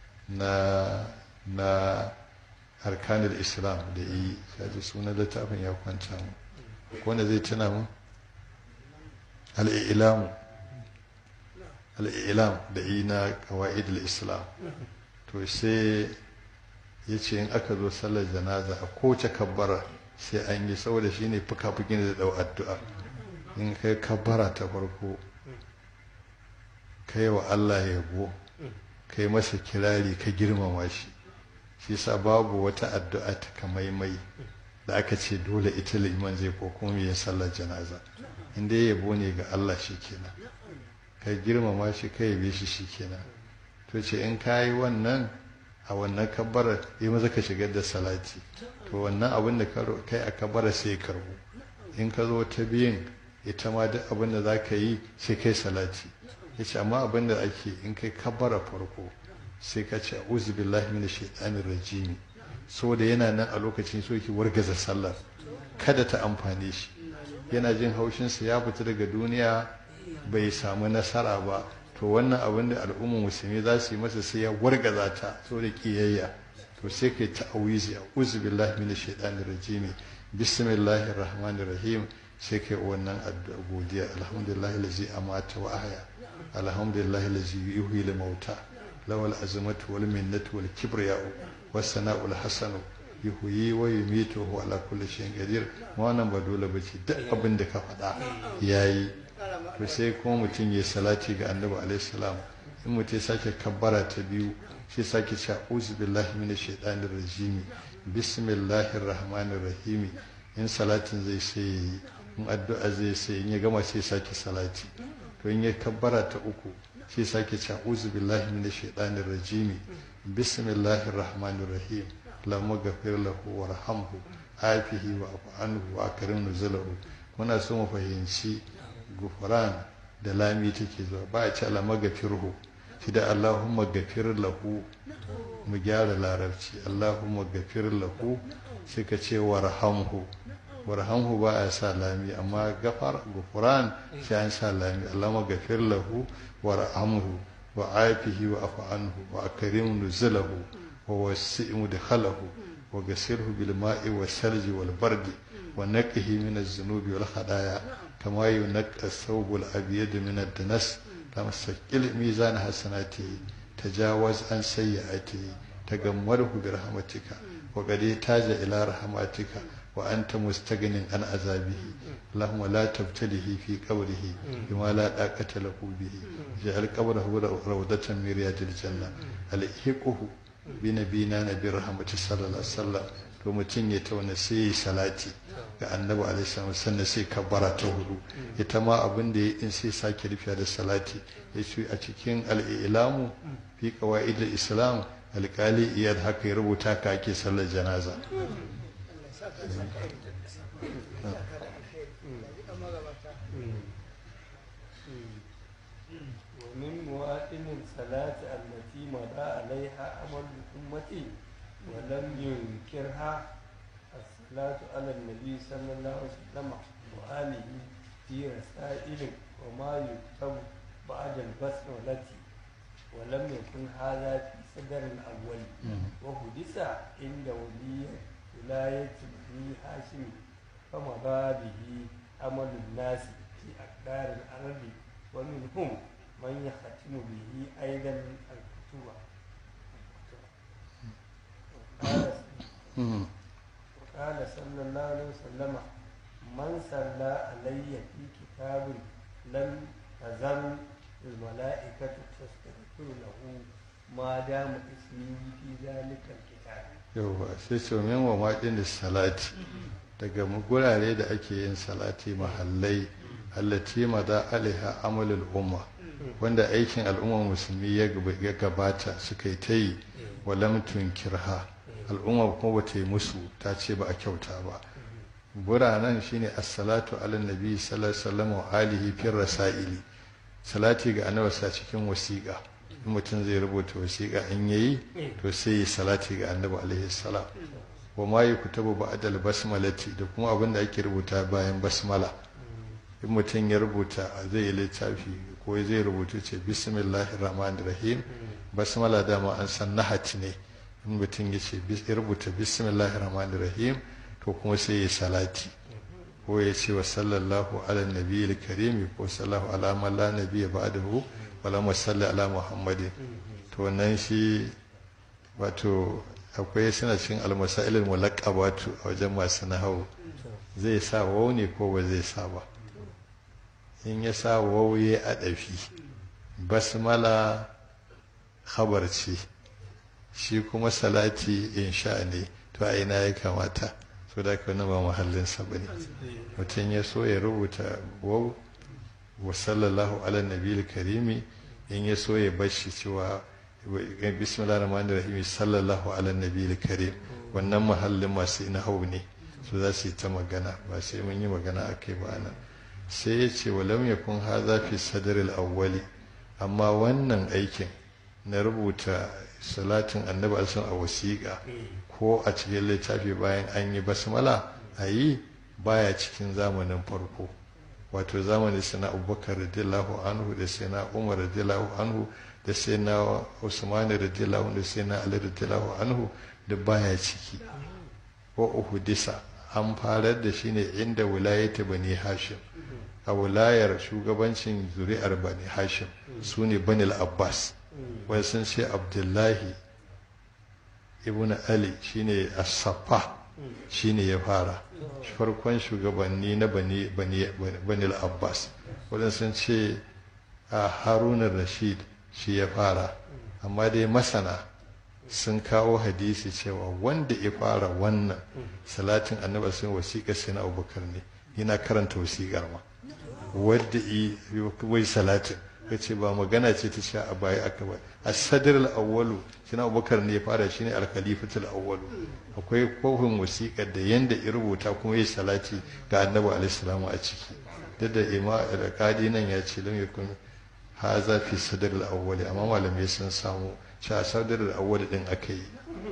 na na harkanar islam da yi kaji sunan littafin ya kwanta mu wanda zai tuna mu al'ilamu al'ilam da yi na kawa'id islam to sai ya ce in aka zo sallar janaza a kowace kabbara sai an yi saboda shi ne fuka-fukin da dau addu'a in kai kabbara ta farko kai wa allah yabo kai masa kirari ka girmama shi shi sa babu wata addu'a ta kamaimai da aka ce dole ita liman zai ko kuma yin sallar janaza inda ya yabo ne ga Allah shi kenan ka girmama shi ka yabe shi shi kenan to ce in ka yi wannan a wannan kabbarar yi maza ka shigar da salati to wannan abin da kai a kabbara sai ya karbo in ka zo ta biyun ita ma duk abin da za ka yi sai kai salati ya ce amma abin da ake in kai kabbara farko sai ka ce a'udhu billahi minash shaitanir rajim saboda yana nan a lokacin so yake wargaza sallar kada ta amfane shi yana jin haushinsa ya fita daga duniya bai samu nasara ba to wannan abin da al'ummar musulmi za su yi masa sai ya wargaza ta saboda kiyayya to sai kai ta'awizi a'udhu billahi minash shaitanir rajim bismillahir rahmanir rahim sai kai wannan addu'a godiya alhamdulillahi lazi amata wa ahya alhamdulillahi lazi yuhyi lil mauta lawal azmatu wal minnatu wal kibriya'u was sana'ul hasanu yuhyi wa yumitu wa ala kulli shay'in qadir wannan ba dole bace duk abin da ka faɗa yayi to sai kuma mutum ya salati ga annabi alaihi salam in mutum ya sake kabbara ta biyu sai sake cewa uzu billahi minash shaitanir rajim bismillahir rahmanir rahim in salatin zai sai yayi in addu'a zai sai in ya gama sai sake salati to in ya kabbara ta uku sai sake cewa uzu billahi minash shaitanir rajim bismillahir rahmanir rahim lamma ghafir lahu warhamhu afihi wa afu anhu wa akrim nuzulahu muna so mu fahimci gufran da lami take zuwa ba a ce alama gafirhu shi da allahumma gafir lahu mu gyara larabci allahumma gafir lahu sai ka ce warhamhu warhamhu ba a sa lami amma gafar gufran sai an sa lami allahumma gafir lahu warhamhu wa afihi wa afu anhu wa akrim nuzulahu wa wasi' mudkhalahu wa gasirhu bil ma'i was salji wal bardi wa naqihi min az-zunubi wal khadaya كما ينقى الثوب الأبيض من الدنس لما سكل ميزان حسناته تجاوز عن سيئاته تجمره برحمتك وقد احتاج إلى رحمتك وأنت مستغن عن عذابه اللهم لا تبتله في قبره بما لا طاقة له به جعل قبره روضة من رياض الجنة الحقه بنبينا نبي رحمة صلى الله عليه وسلم to mutum ya tauna sai ya salati ga annabi alaihi sannan sai kabbara ta hudu ita ma abin da ya in sai sake rufiya da salati ya ce a cikin al'ilamu fi qawaid islam alƙali iyad haka ya rubuta ka ake sallar janaza ومن مواطن الصلاة التي مضى عليها عمل الأمة ولم ينكرها الصلاة على النبي صلى الله عليه وسلم وآله في رسائل وما يكتب بعد البسملة ولم يكن هذا في صدر الأول وحدث عند ولي ولاية بني هاشم فمضى به عمل الناس في أقدار الأرض ومنهم من يختم به أيضا الكتب قال صلى الله عليه وسلم من صلى علي في كتاب لم تزل الملائكة تستغفر له ما دام اسمي في ذلك الكتاب yauwa sai ce min wa maɗin salati daga gurare da ake yin salati mahallai allati ma da alaiha amalul umma wanda aikin al'ummar musulmi ya gabata suka yi ta yi walam tunkirha al'umma kuma ba ta yi musu ta ce ba a kyauta ba buranan shine assalatu ala nabi sallallahu alaihi wasallam wa alihi fi rasaili salati ga annabi sa cikin wasiƙa in mutum zai rubuta wasiƙa in yayi to sai yi salati ga annabi alaihi salam wa ma yuktabu ba'da basmalati da kuma abin da ake rubuta bayan basmala in mutum ya rubuta zai yi littafi ko zai rubuta ce bismillahir rahmanir rahim basmala dama an san nahat ne in mutum ya ce ya rubuta bismillahir rahmanir rahim to kuma sai ya salati ko ya ce wa sallallahu ala nabiyil karimi ko sallallahu ala man la nabiyya ba'dahu wala musalli ala muhammadin to wannan shi wato akwai suna cikin almasailul mulaqqabatu a wajen masu nahawu zai sa wau ne ko ba zai sa ba in ya sa wau ya adafi basmala khabar ce shi kuma salati insha ne to a ina ya kamata so da ka ba muhallin sa bane mutum ya so ya rubuta wau wa sallallahu ala nabiyil karimi in ya so ya bashi cewa bismillah rahman rahim sallallahu ala nabiyil karim wannan muhallin masu ina hau ne su za su yi ta magana ba sai mun yi magana a kai ba nan sai ya ce walam yakun haza fi sadril awwali amma wannan aikin na rubuta salatin annabi alsun a wasiƙa ko a cikin littafi bayan an yi basmala a yi baya cikin zamanin farko wato zamanin sana abubakar radiyallahu anhu da sai na umar radiyallahu anhu da sai na usman radiyallahu anhu da sai na ali radiyallahu anhu da baya ciki wa uhudisa an farar da shi ne inda wilayata bani hashim a wilayar shugabancin zuri'ar bani hashim su ne banil abbas wani sun ce abdullahi ibn ali shine as-safa shine ya fara farkon shugabanni na bani bani abbas wadanda sun ce a harunan rashid shi ya fara amma dai masana sun kawo hadisi cewa wanda ya fara wannan salatin annabi sun wasiƙa sai na abubakar ne yana karanta wasiƙar ma wadda wai salatin ya ce ba magana ce ta sha a baya aka ba a sadar al'awwalu shi na abubakar ne ya fara shi ne alkhalifatul awwalu akwai kofin wasiƙar da yanda ya rubuta kuma ya salati ga annabi alaihi a ciki duk da ima da kadi nan ya ce lam yakun haza fi sadar al'awwali amma malamai sun samu sha sadar al'awwali din aka yi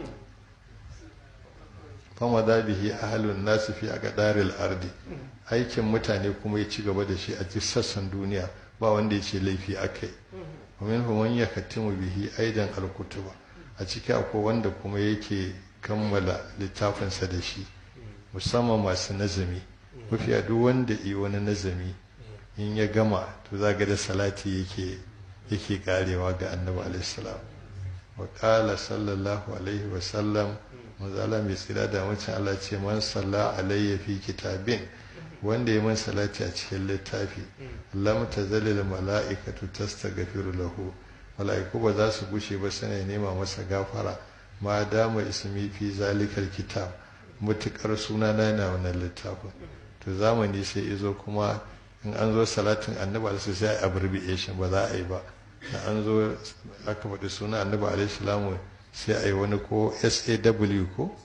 fama da bihi ahalun nasu fi a gadaril ardi aikin mutane kuma ya ci gaba da shi a duk sassan duniya ba wanda ya ce laifi aka yi ومنه من يختم به أيضا الكتب a ciki akwai wanda kuma yake kammala littafinsa da shi musamman masu nazami mafiya duk wanda yi wani nazami in ya gama to za ga da salati yake yake karewa ga annabi alaihissalam wa qala sallallahu alaihi wa sallam manzala mai tsira da mutum Allah ce man salla alayya fi kitabin wanda ya man salati a cikin littafi lam tazalil mala'ikatu tastaghfiru lahu mala'iku ba za su gushe ba suna nema masa gafara ma dama ismi fi zalikal kitab mutukar suna na yana wannan littafin to zamani sai izo kuma in an zo salatin annabi alaihi sai a abbreviation ba za a yi ba da an zo aka faɗi suna annabi alaihi salamu sai a yi wani ko saw ko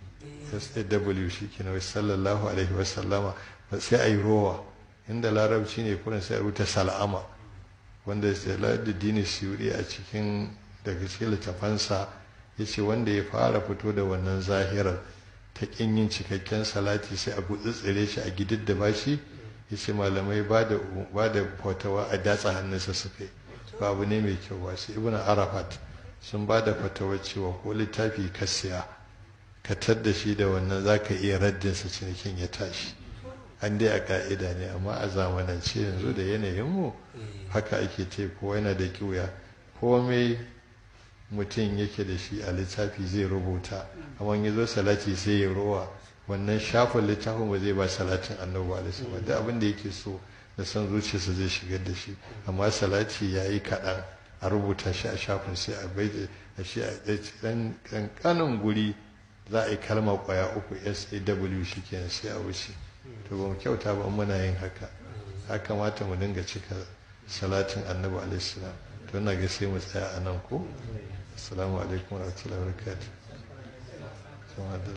saw shi ke sallallahu alaihi wasallama sai a yi rowa inda larabci ne kurin sai a rubuta sal'ama wanda da dini siyuri a cikin daga cikin littafansa ya ce wanda ya fara fito da wannan zahirar ta ƙin yin cikakken salati sai a tsire shi a gidid da bashi ya ce malamai ba da fatawa a datsa hannunsa suka yi ba abu ne mai kyau ba sai ibn arafat sun ba da fatawa cewa ko littafi ka siya ka da shi da wannan za ka iya raddinsa cinikin ya tashi an dai a ka'ida ne amma a zamanance yanzu da yanayinmu haka ake ce ko yana da kiwya komai mutum yake da shi a littafi zai rubuta amma ya zo salati sai ya rowa wannan shafin littafin ba zai ba salatin annabi alaihi ba da abin da yake so da san zuciyarsa zai shigar da shi amma salati ya yi kaɗan a rubuta shi a shafin sai a bai da shi a ɗan ƙanƙanin guri za a yi kalma ƙwaya uku saw shi kenan sai a wuce to ba mu kyauta ba muna yin haka ya kamata mu dinga cika salatin annabi alaihi salam to ina ga sai mu tsaya a nan ko assalamu alaikum wa rahmatullahi wa barakatuh kuma da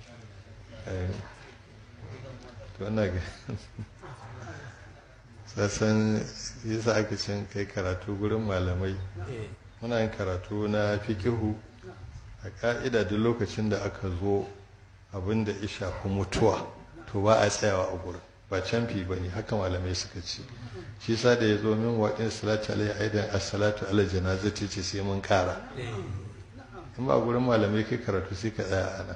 to ina ga sassan yasa aka cin kai karatu gurin malamai muna yin karatu na fikihu a ka'ida duk lokacin da aka zo abin da ya shafi mutuwa to ba a tsayawa a gurin ba canfi ba ne haka malamai suka ce shi sa da ya zo min waɗin salatu alaihi aidan as-salatu ala janazati ce sai mun kara in ba gurin malamai kai karatu sai ka tsaya ana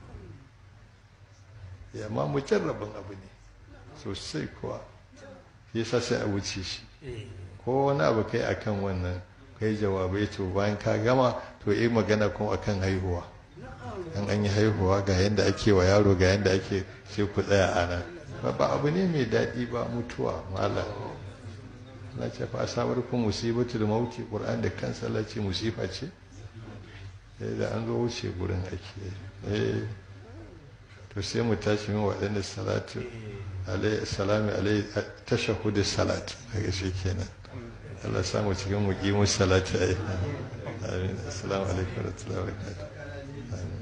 ya ma mujarrabin abu ne sosai kuwa shi sa sai a wuce shi ko wani abu kai akan wannan kai jawabai to bayan ka gama to yi magana kuma akan haihuwa an an yi haihuwa ga yadda ake wa yaro ga yadda ake sai ku tsaya a nan ba abu ne mai daɗi ba mutuwa mala na ce fa asabar ku musibatu da mauti qur'an da kansa Allah ce musifa ce da an zo wuce gurin ake eh to sai mu tashi min waɗanda salatu alaihi salami alaihi tashahhud salat daga shi kenan Allah samu cikin muqimu salati ai amin assalamu alaikum wa rahmatullahi wa barakatuh amin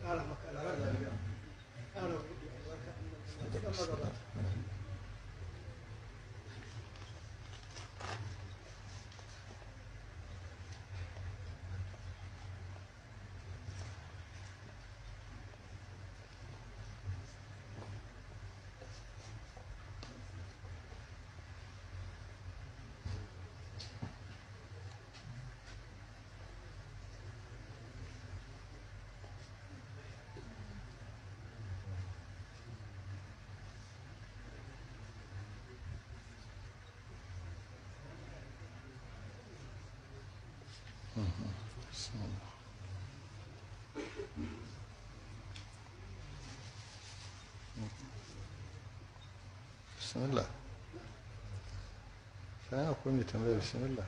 bismillah sai akwai mai tambaya bismillah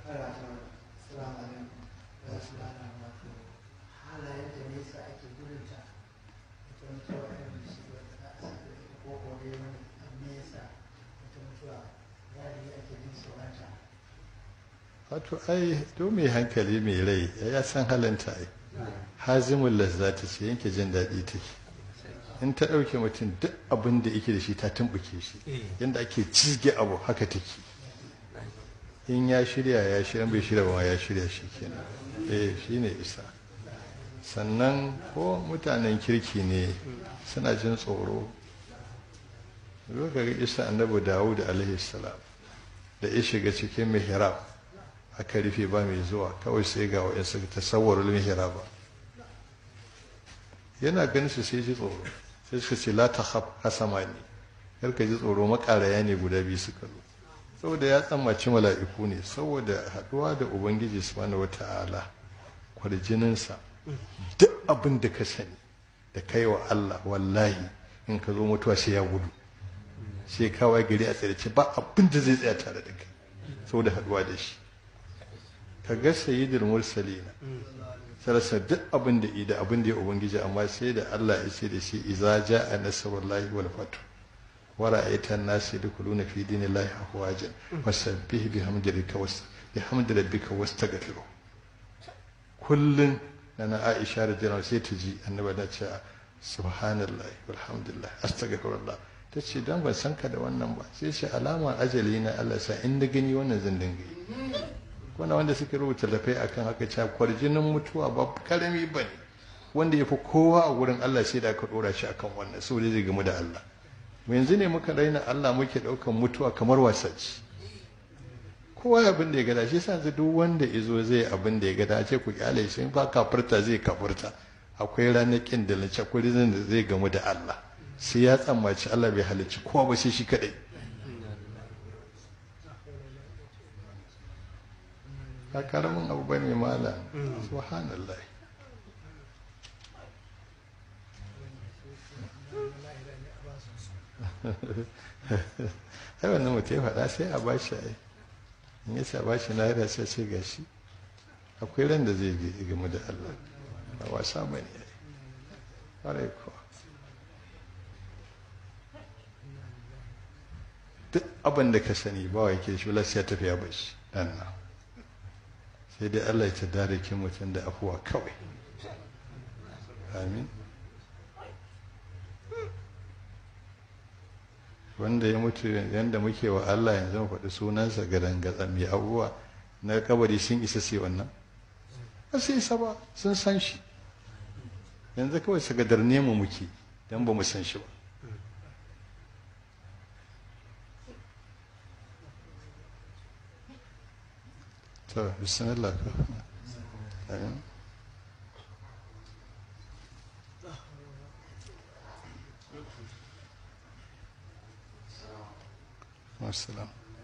halayen da nesa ake gudunta ita mutuwa irin shi wata za a sami ko ko dai wani nesa ita mutuwa galibi ake jin tsoronta wato ai to mai hankali mai rai ya san halinta ai hazimun lazzata ce yanke jin daɗi take in ta ɗauke mutum duk abin da yake da shi ta tumɓuke shi yadda ake cizge abu haka take in ya shirya ya shirya bai shirya ba ya shirya shi kenan eh shi ne isa sannan ko mutanen kirki ne suna jin tsoro lokacin isa annabi dawud alaihi salam da ya shiga cikin mihrab aka rufe ba mai zuwa kawai sai ga wa'insu tasawwarul mihraba yana ganin su sai ji tsoro sai suka ce la ta hasama ne kar ka ji tsoro makaraya ne guda biyu suka zo saboda ya tsammaci mala'iku ne saboda haɗuwa da ubangiji subhanahu wata'ala kwarjininsa duk abin da ka sani da kai wa Allah wallahi in ka zo mutuwa sai ya gudu sai kawai gari a tsirce ba abin da zai tsaya tare da kai saboda haɗuwa da shi ka ga sayyidul mursalina sarasa duk abin da ida abin da ya ubangiji amma sai da Allah ya ce da shi iza ja'a nasrullahi wal fatu wa ra'aita an-nas yadkhuluna fi dinillahi afwajan fasabbih bihamdi rabbika was bihamdi rabbika wastaghfiru kullun nana Aisha radhiyallahu sai ta ji annabi da ce subhanallahi walhamdulillah astaghfirullah ta ce dan ban san ka da wannan ba sai ce alama ajali na Allah sa in da gani wannan zan dinga yi wannan wanda suke rubuta lafai akan haka cewa kwarjinin mutuwa ba karami ba ne wanda ya fi kowa a wurin Allah sai da aka dora shi akan wannan saboda zai gamu da Allah mu yanzu ne muka raina Allah muke daukan mutuwa kamar wasaci kowa abin da ya gada shi yasa yanzu duk wanda izo zai abin da ya gada ce ku kyale shi ba kafirta zai kafirta akwai ranakin da lace kurizin da zai gamu da Allah sai ya tsammaci Allah bai halicci kowa ba sai shi kadai ba karamin abu ba ne mala subhanallah ai wannan mutum ya faɗa sai a ba shi ai in yace a ba shi na yada sai ce gashi akwai ran da zai gamu da Allah ba wasa ba ne ai ƙwarai kuwa duk abin da ka sani ba wa yake shi wala sai ya tafi ya bashi dan nan sai dai Allah ya tada ki mutum da afuwa kawai amin wanda ya mutu yadda muke wa Allah yanzu mu faɗi sunansa gadan gatsa mai abubuwa na kabari sun isa sai wannan ba su isa ba sun san shi yanzu kawai su gadar mu muke don ba mu san shi ba to bismillah ka amin Wassalam.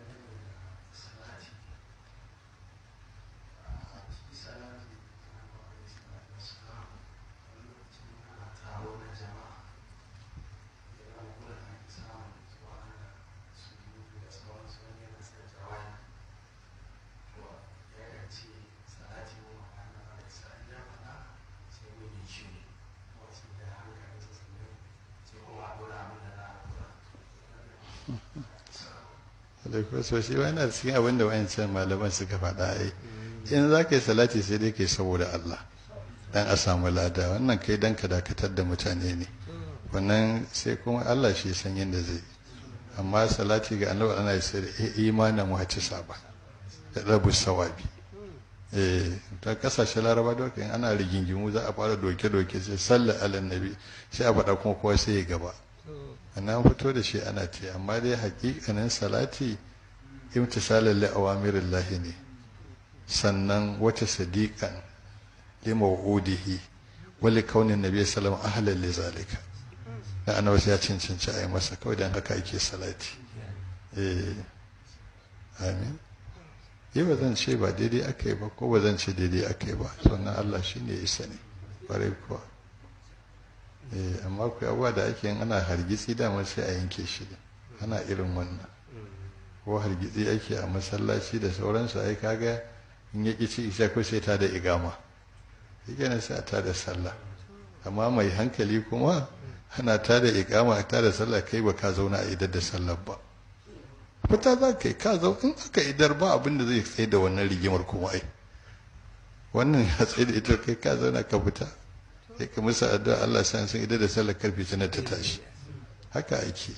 alaikun so shi wani na cikin abin da wayancan malaman suka faɗa ai in za ka yi salati sai dai ka yi saboda Allah dan a samu lada wannan kai dan ka dakatar da mutane ne wannan sai kuma Allah shi san yadda zai amma salati ga annabi ana yi sai imanin wata saba da rabu sawabi eh ta kasashe laraba doka in ana rigingimu za a fara doke-doke sai sallar alannabi sai a faɗa kuma kowa sai ya gaba an fito da shi ana ce amma dai hakikanin salati imtisalan li awamirillahi ne sannan wata sadiqan li mawudihi wali kaunin nabi sallallahu alaihi wasallam li zalika da annabi ya cancanci a yi masa kawai dan haka ake salati eh amin yi ba zan ce ba daidai aka yi ba ko ba zan ce daidai aka yi ba sannan Allah shine ya isa ne bare kuwa amma ku abuwa da ake yin ana hargitsi dama sai a yanke shi ana irin wannan ko hargitsi ake a masallaci da sauransu ai kaga in ya ƙi ci isa ko sai ta da igama yake nan sai a ta da sallah amma mai hankali kuma ana ta da igama ta da sallah kai ba ka zauna a idar da sallah ba fita za ka yi ka zau in aka idar ba abin da zai tsaye da wannan rigimar kuma ai wannan ya tsaye da ita kai ka zauna ka fita sai ka musu addu'a Allah san sun idan da sallar karfe tana ta tashi haka ake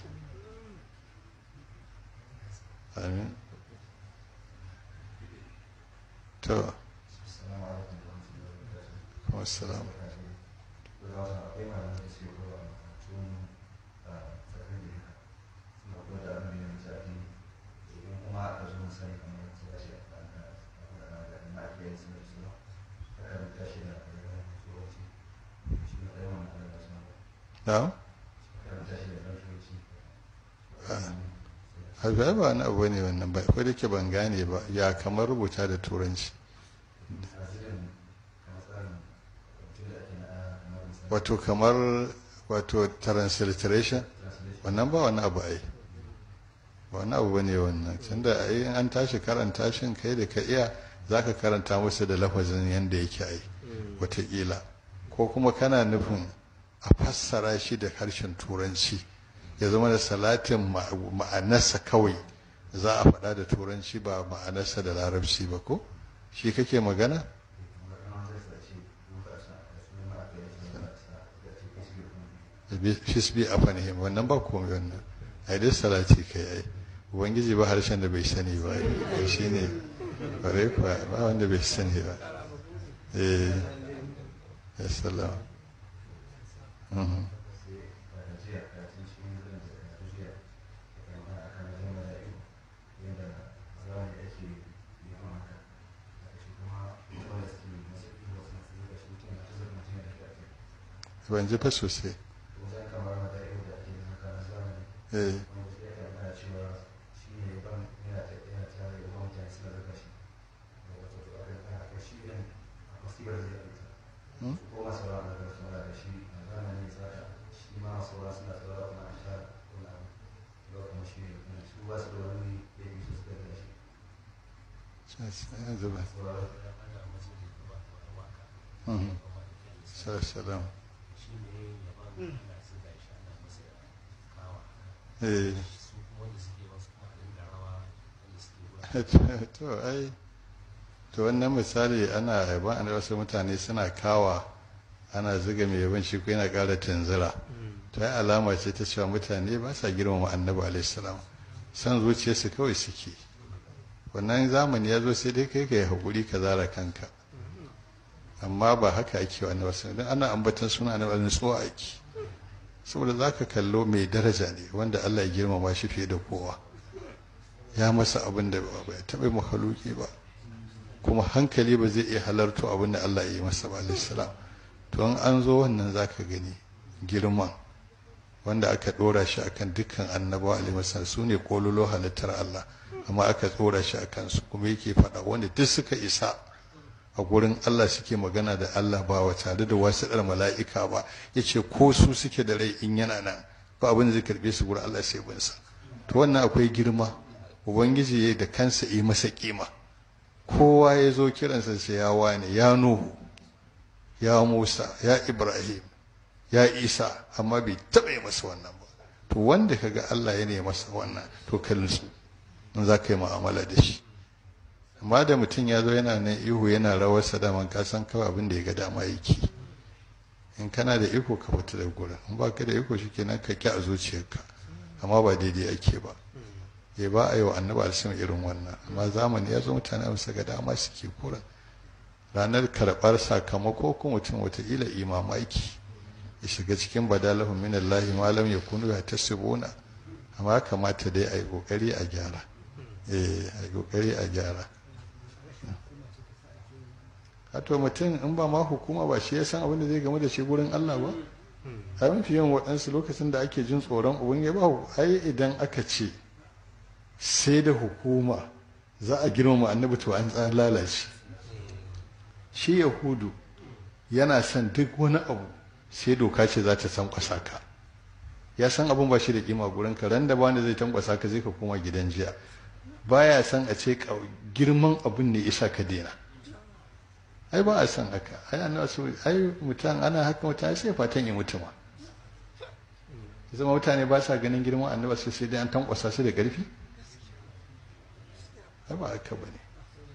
amin to kuma salam na'am haifa ba wani abu ne wannan ba ko da ke ban gane ba ya kamar rubuta da turanci wato kamar wato transliteration wannan ba wani abu ai ba wani abu ne wannan tunda ai an tashi karanta shin kai da ka iya za ka karanta musu da lafazin yadda yake ai wataƙila ko kuma kana nufin a fassara shi da harshen turanci ya zama da salatin ma'anarsa kawai za a faɗa da turanci ba ma'anarsa da larabci ba ko shi kake magana fisbi a fanihim wannan ba komai wannan a dai salati kai ai ubangiji ba harshen da bai sani ba shi ne bare kuwa ba wanda bai sani ba eh ya salama ban ji fa sosai eh zuba salam eh to ai to wannan misali ana yaban an wasu mutane suna kawa ana zuga mai yaban shi ko yana ƙara tunzura to ai alama ce ta cewa mutane ba sa girmama annabi alaihi salam san zuciyarsu kawai suke wannan zamani ya zo sai dai kai ka yi haƙuri ka zara kanka amma ba haka ake wa annabi sallallahu alaihi ana ambatan suna annabi alaihi tsowa ake saboda zaka kallo mai daraja ne wanda Allah ya girmama shi fiye da kowa ya masa abin da ba ya taɓa mahaluki ba kuma hankali ba zai iya halarto abin da Allah ya yi masa ba alaihi salam to in an zo wannan zaka gani girman wanda aka ɗora shi akan dukkan annabawa alaihi salam su ne kololo halittar Allah amma aka tsora shi a kansu kuma yake faɗa wanda duk suka isa a gurin Allah suke magana da Allah ba wa tare da wasiɗar mala'ika ba ya ce ko su suke da rai in yana nan ba abin da zai karɓe su gurin Allah sai binsa to wannan akwai girma ubangiji ya da kansa yi masa kima kowa ya zo kiransa sai ya wane ya nuhu ya musa ya ibrahim ya isa amma bai taɓa yi masa wannan ba to wanda kaga Allah ya ne masa wannan to kallon su in za ka yi mu'amala da shi amma da mutum ya zo yana nan ihu yana rawar sadaman ka san kawai abin da ya ga dama yake in kana da iko ka fita da gurin in ba ka da iko shi kenan ka ki a zuciyarka amma ba daidai ake ba ya ba a yi wa annabi alisun irin wannan amma zamani ya zo mutane a bisa ga dama suke kuran ranar karɓar sakamako ko mutum wataƙila imamaki ya shiga cikin badalahu min Allah ma lam yakunu ya tasibuna amma kamata dai a yi ƙoƙari a gyara eh a yi ƙoƙari a gyara to mutum in ba ma hukuma ba shi ya san abin da zai game da shi gurin Allah ba a mafi yawan waɗansu lokacin da ake jin tsoron ubin ya ba ai idan aka ce sai da hukuma za a girmama annabi to an tsan lalace shi yahudu yana son duk wani abu sai doka ce za ta tankwasa ka ya san abin ba shi da kima gurin ka ran da ba wanda zai tankwasa ka zai ka koma gidan jiya baya san a ce girman abin ne isa ka daina ai ba a san haka ai ana so ai mutan ana haka mutane sai fatan ya mutu ma zama mutane ba sa ganin girman annaba sai sai dai an tankwasa su da ƙarfi ai ba haka ba ne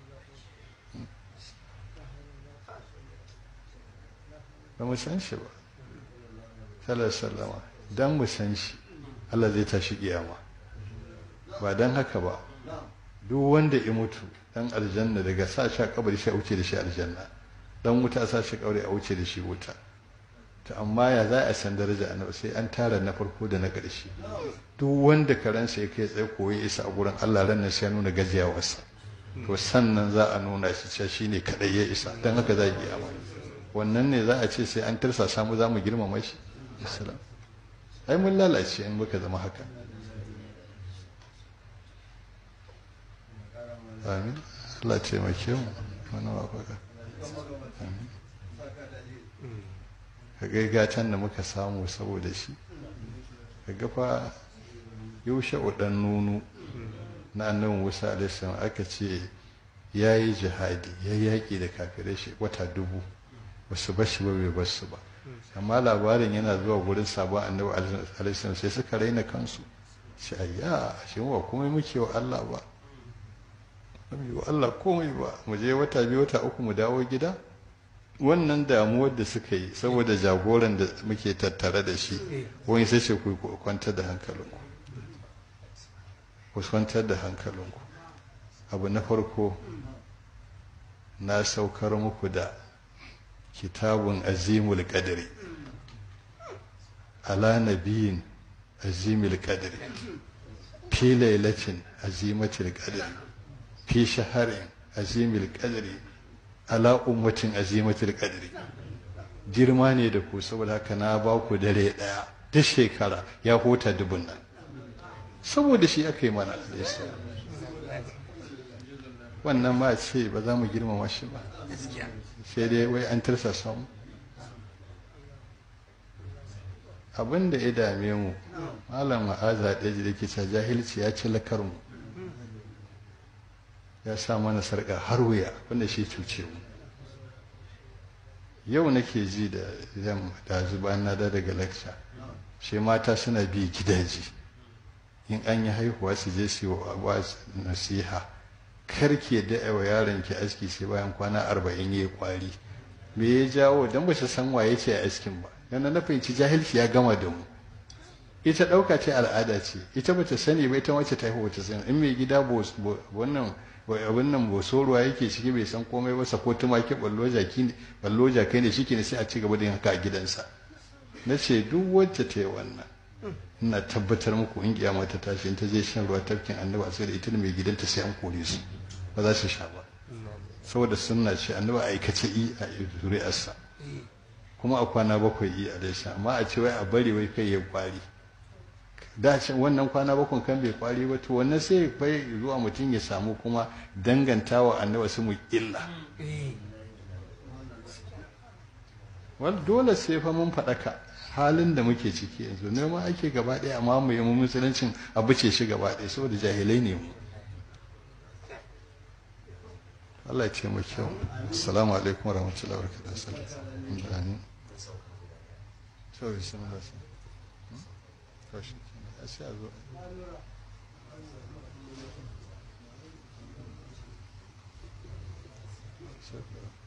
ba mu san shi ba sallar sallama don mu san shi Allah zai tashi kiyama ba don haka ba duk wanda ya mutu dan aljanna daga sa shi a kabari sai a wuce da shi aljanna dan wuta a sa shi kabari a wuce da shi wuta to amma ya za a san daraja annabi sai an tara na farko da na ƙarshe duk wanda karansa ya kai tsaye koyi isa a gurin Allah ran nan sai ya nuna gajiyawarsa to sannan za a nuna shi cewa shine kadai ya isa dan haka za a yi amma wannan ne za a ce sai an tarsa samu za mu girmama shi islam ai mun lalace in muka zama haka amin Allah taimake mu wani wafaka amin ka ga gatan da muka samu saboda shi ka ga fa yaushe udan nunu na annabi Musa alaihi aka ce ya yi jihadi ya yaƙi da kafirai shi wata dubu wasu bashi ba bai basu ba amma labarin yana zuwa gurin sabon annabi alaihi sai suka raina kansu shi ayya shi ba komai muke wa Allah ba yi wa Allah komai ba mu je wata biyu wata uku mu dawo gida wannan damuwar da suka yi saboda jagoran da muke tattare da shi wani sai ce ku kwantar da hankalinku ku kwantar da hankalinku abu na farko na saukar muku da kitabun azimul qadri ala nabiyin azimul qadri fi lailatin azimatul qadri fi shaharin azimil qadri ala ummatin azimatul qadri girma ne da ku saboda haka na ba ku dare daya duk shekara ya hota dubun nan saboda shi aka yi mana wannan ma ce ba za mu girmama shi ba sai dai wai an tarsa samu abin da ya dame mu malam ma'aza ɗaya da ke ta jahilci ya ci lakarmu ya sa mana sarƙa har wuya wanda shi cuce mu yau nake ji da zan da zuba na da daga lecture shi mata suna bi gidaje in an yi haihuwa su je su wa nasiha karke da wa yaron ki aski sai bayan kwana arba'in ya kwari me ya jawo dan ba ta san waye ce a askin ba yana na fahimci jahilci ya gama da mu ita ɗauka ce al'ada ce ita bata sani ba ita wacce ta haihu bata sani in mai gida wannan abin nan bosoruwa yake ciki bai san komai ba sako tumaki ballo jaki ne ballo jakai ne shi ne sai a ci gaba da yin haka a gidansa na ce duk wacce ta yi wannan ina tabbatar muku in kiyama ta tashi in ta je shan ruwa tafkin annaba sai da ita da mai gidanta sai an kore su ba za su sha ba saboda sunna ce annaba aikace i a zuri'arsa kuma a kwana bakwai i a daisha amma a ce wai a bari wai kai ya kwari da wannan kwana bakwai kan bai kwari ba to wannan sai bai zuwa mutum ya samu kuma dangantawa annaba su mu illa wal dole sai fa mun faɗaka halin da muke ciki yanzu ne ma ake gaba ɗaya amma mu yi musuluncin abu ce shi gaba ɗaya saboda jahilai ne mu Allah ya ce mu kyau assalamu alaikum warahmatullahi wabarakatuh amin to bismillah to shi sai a zo Thank you.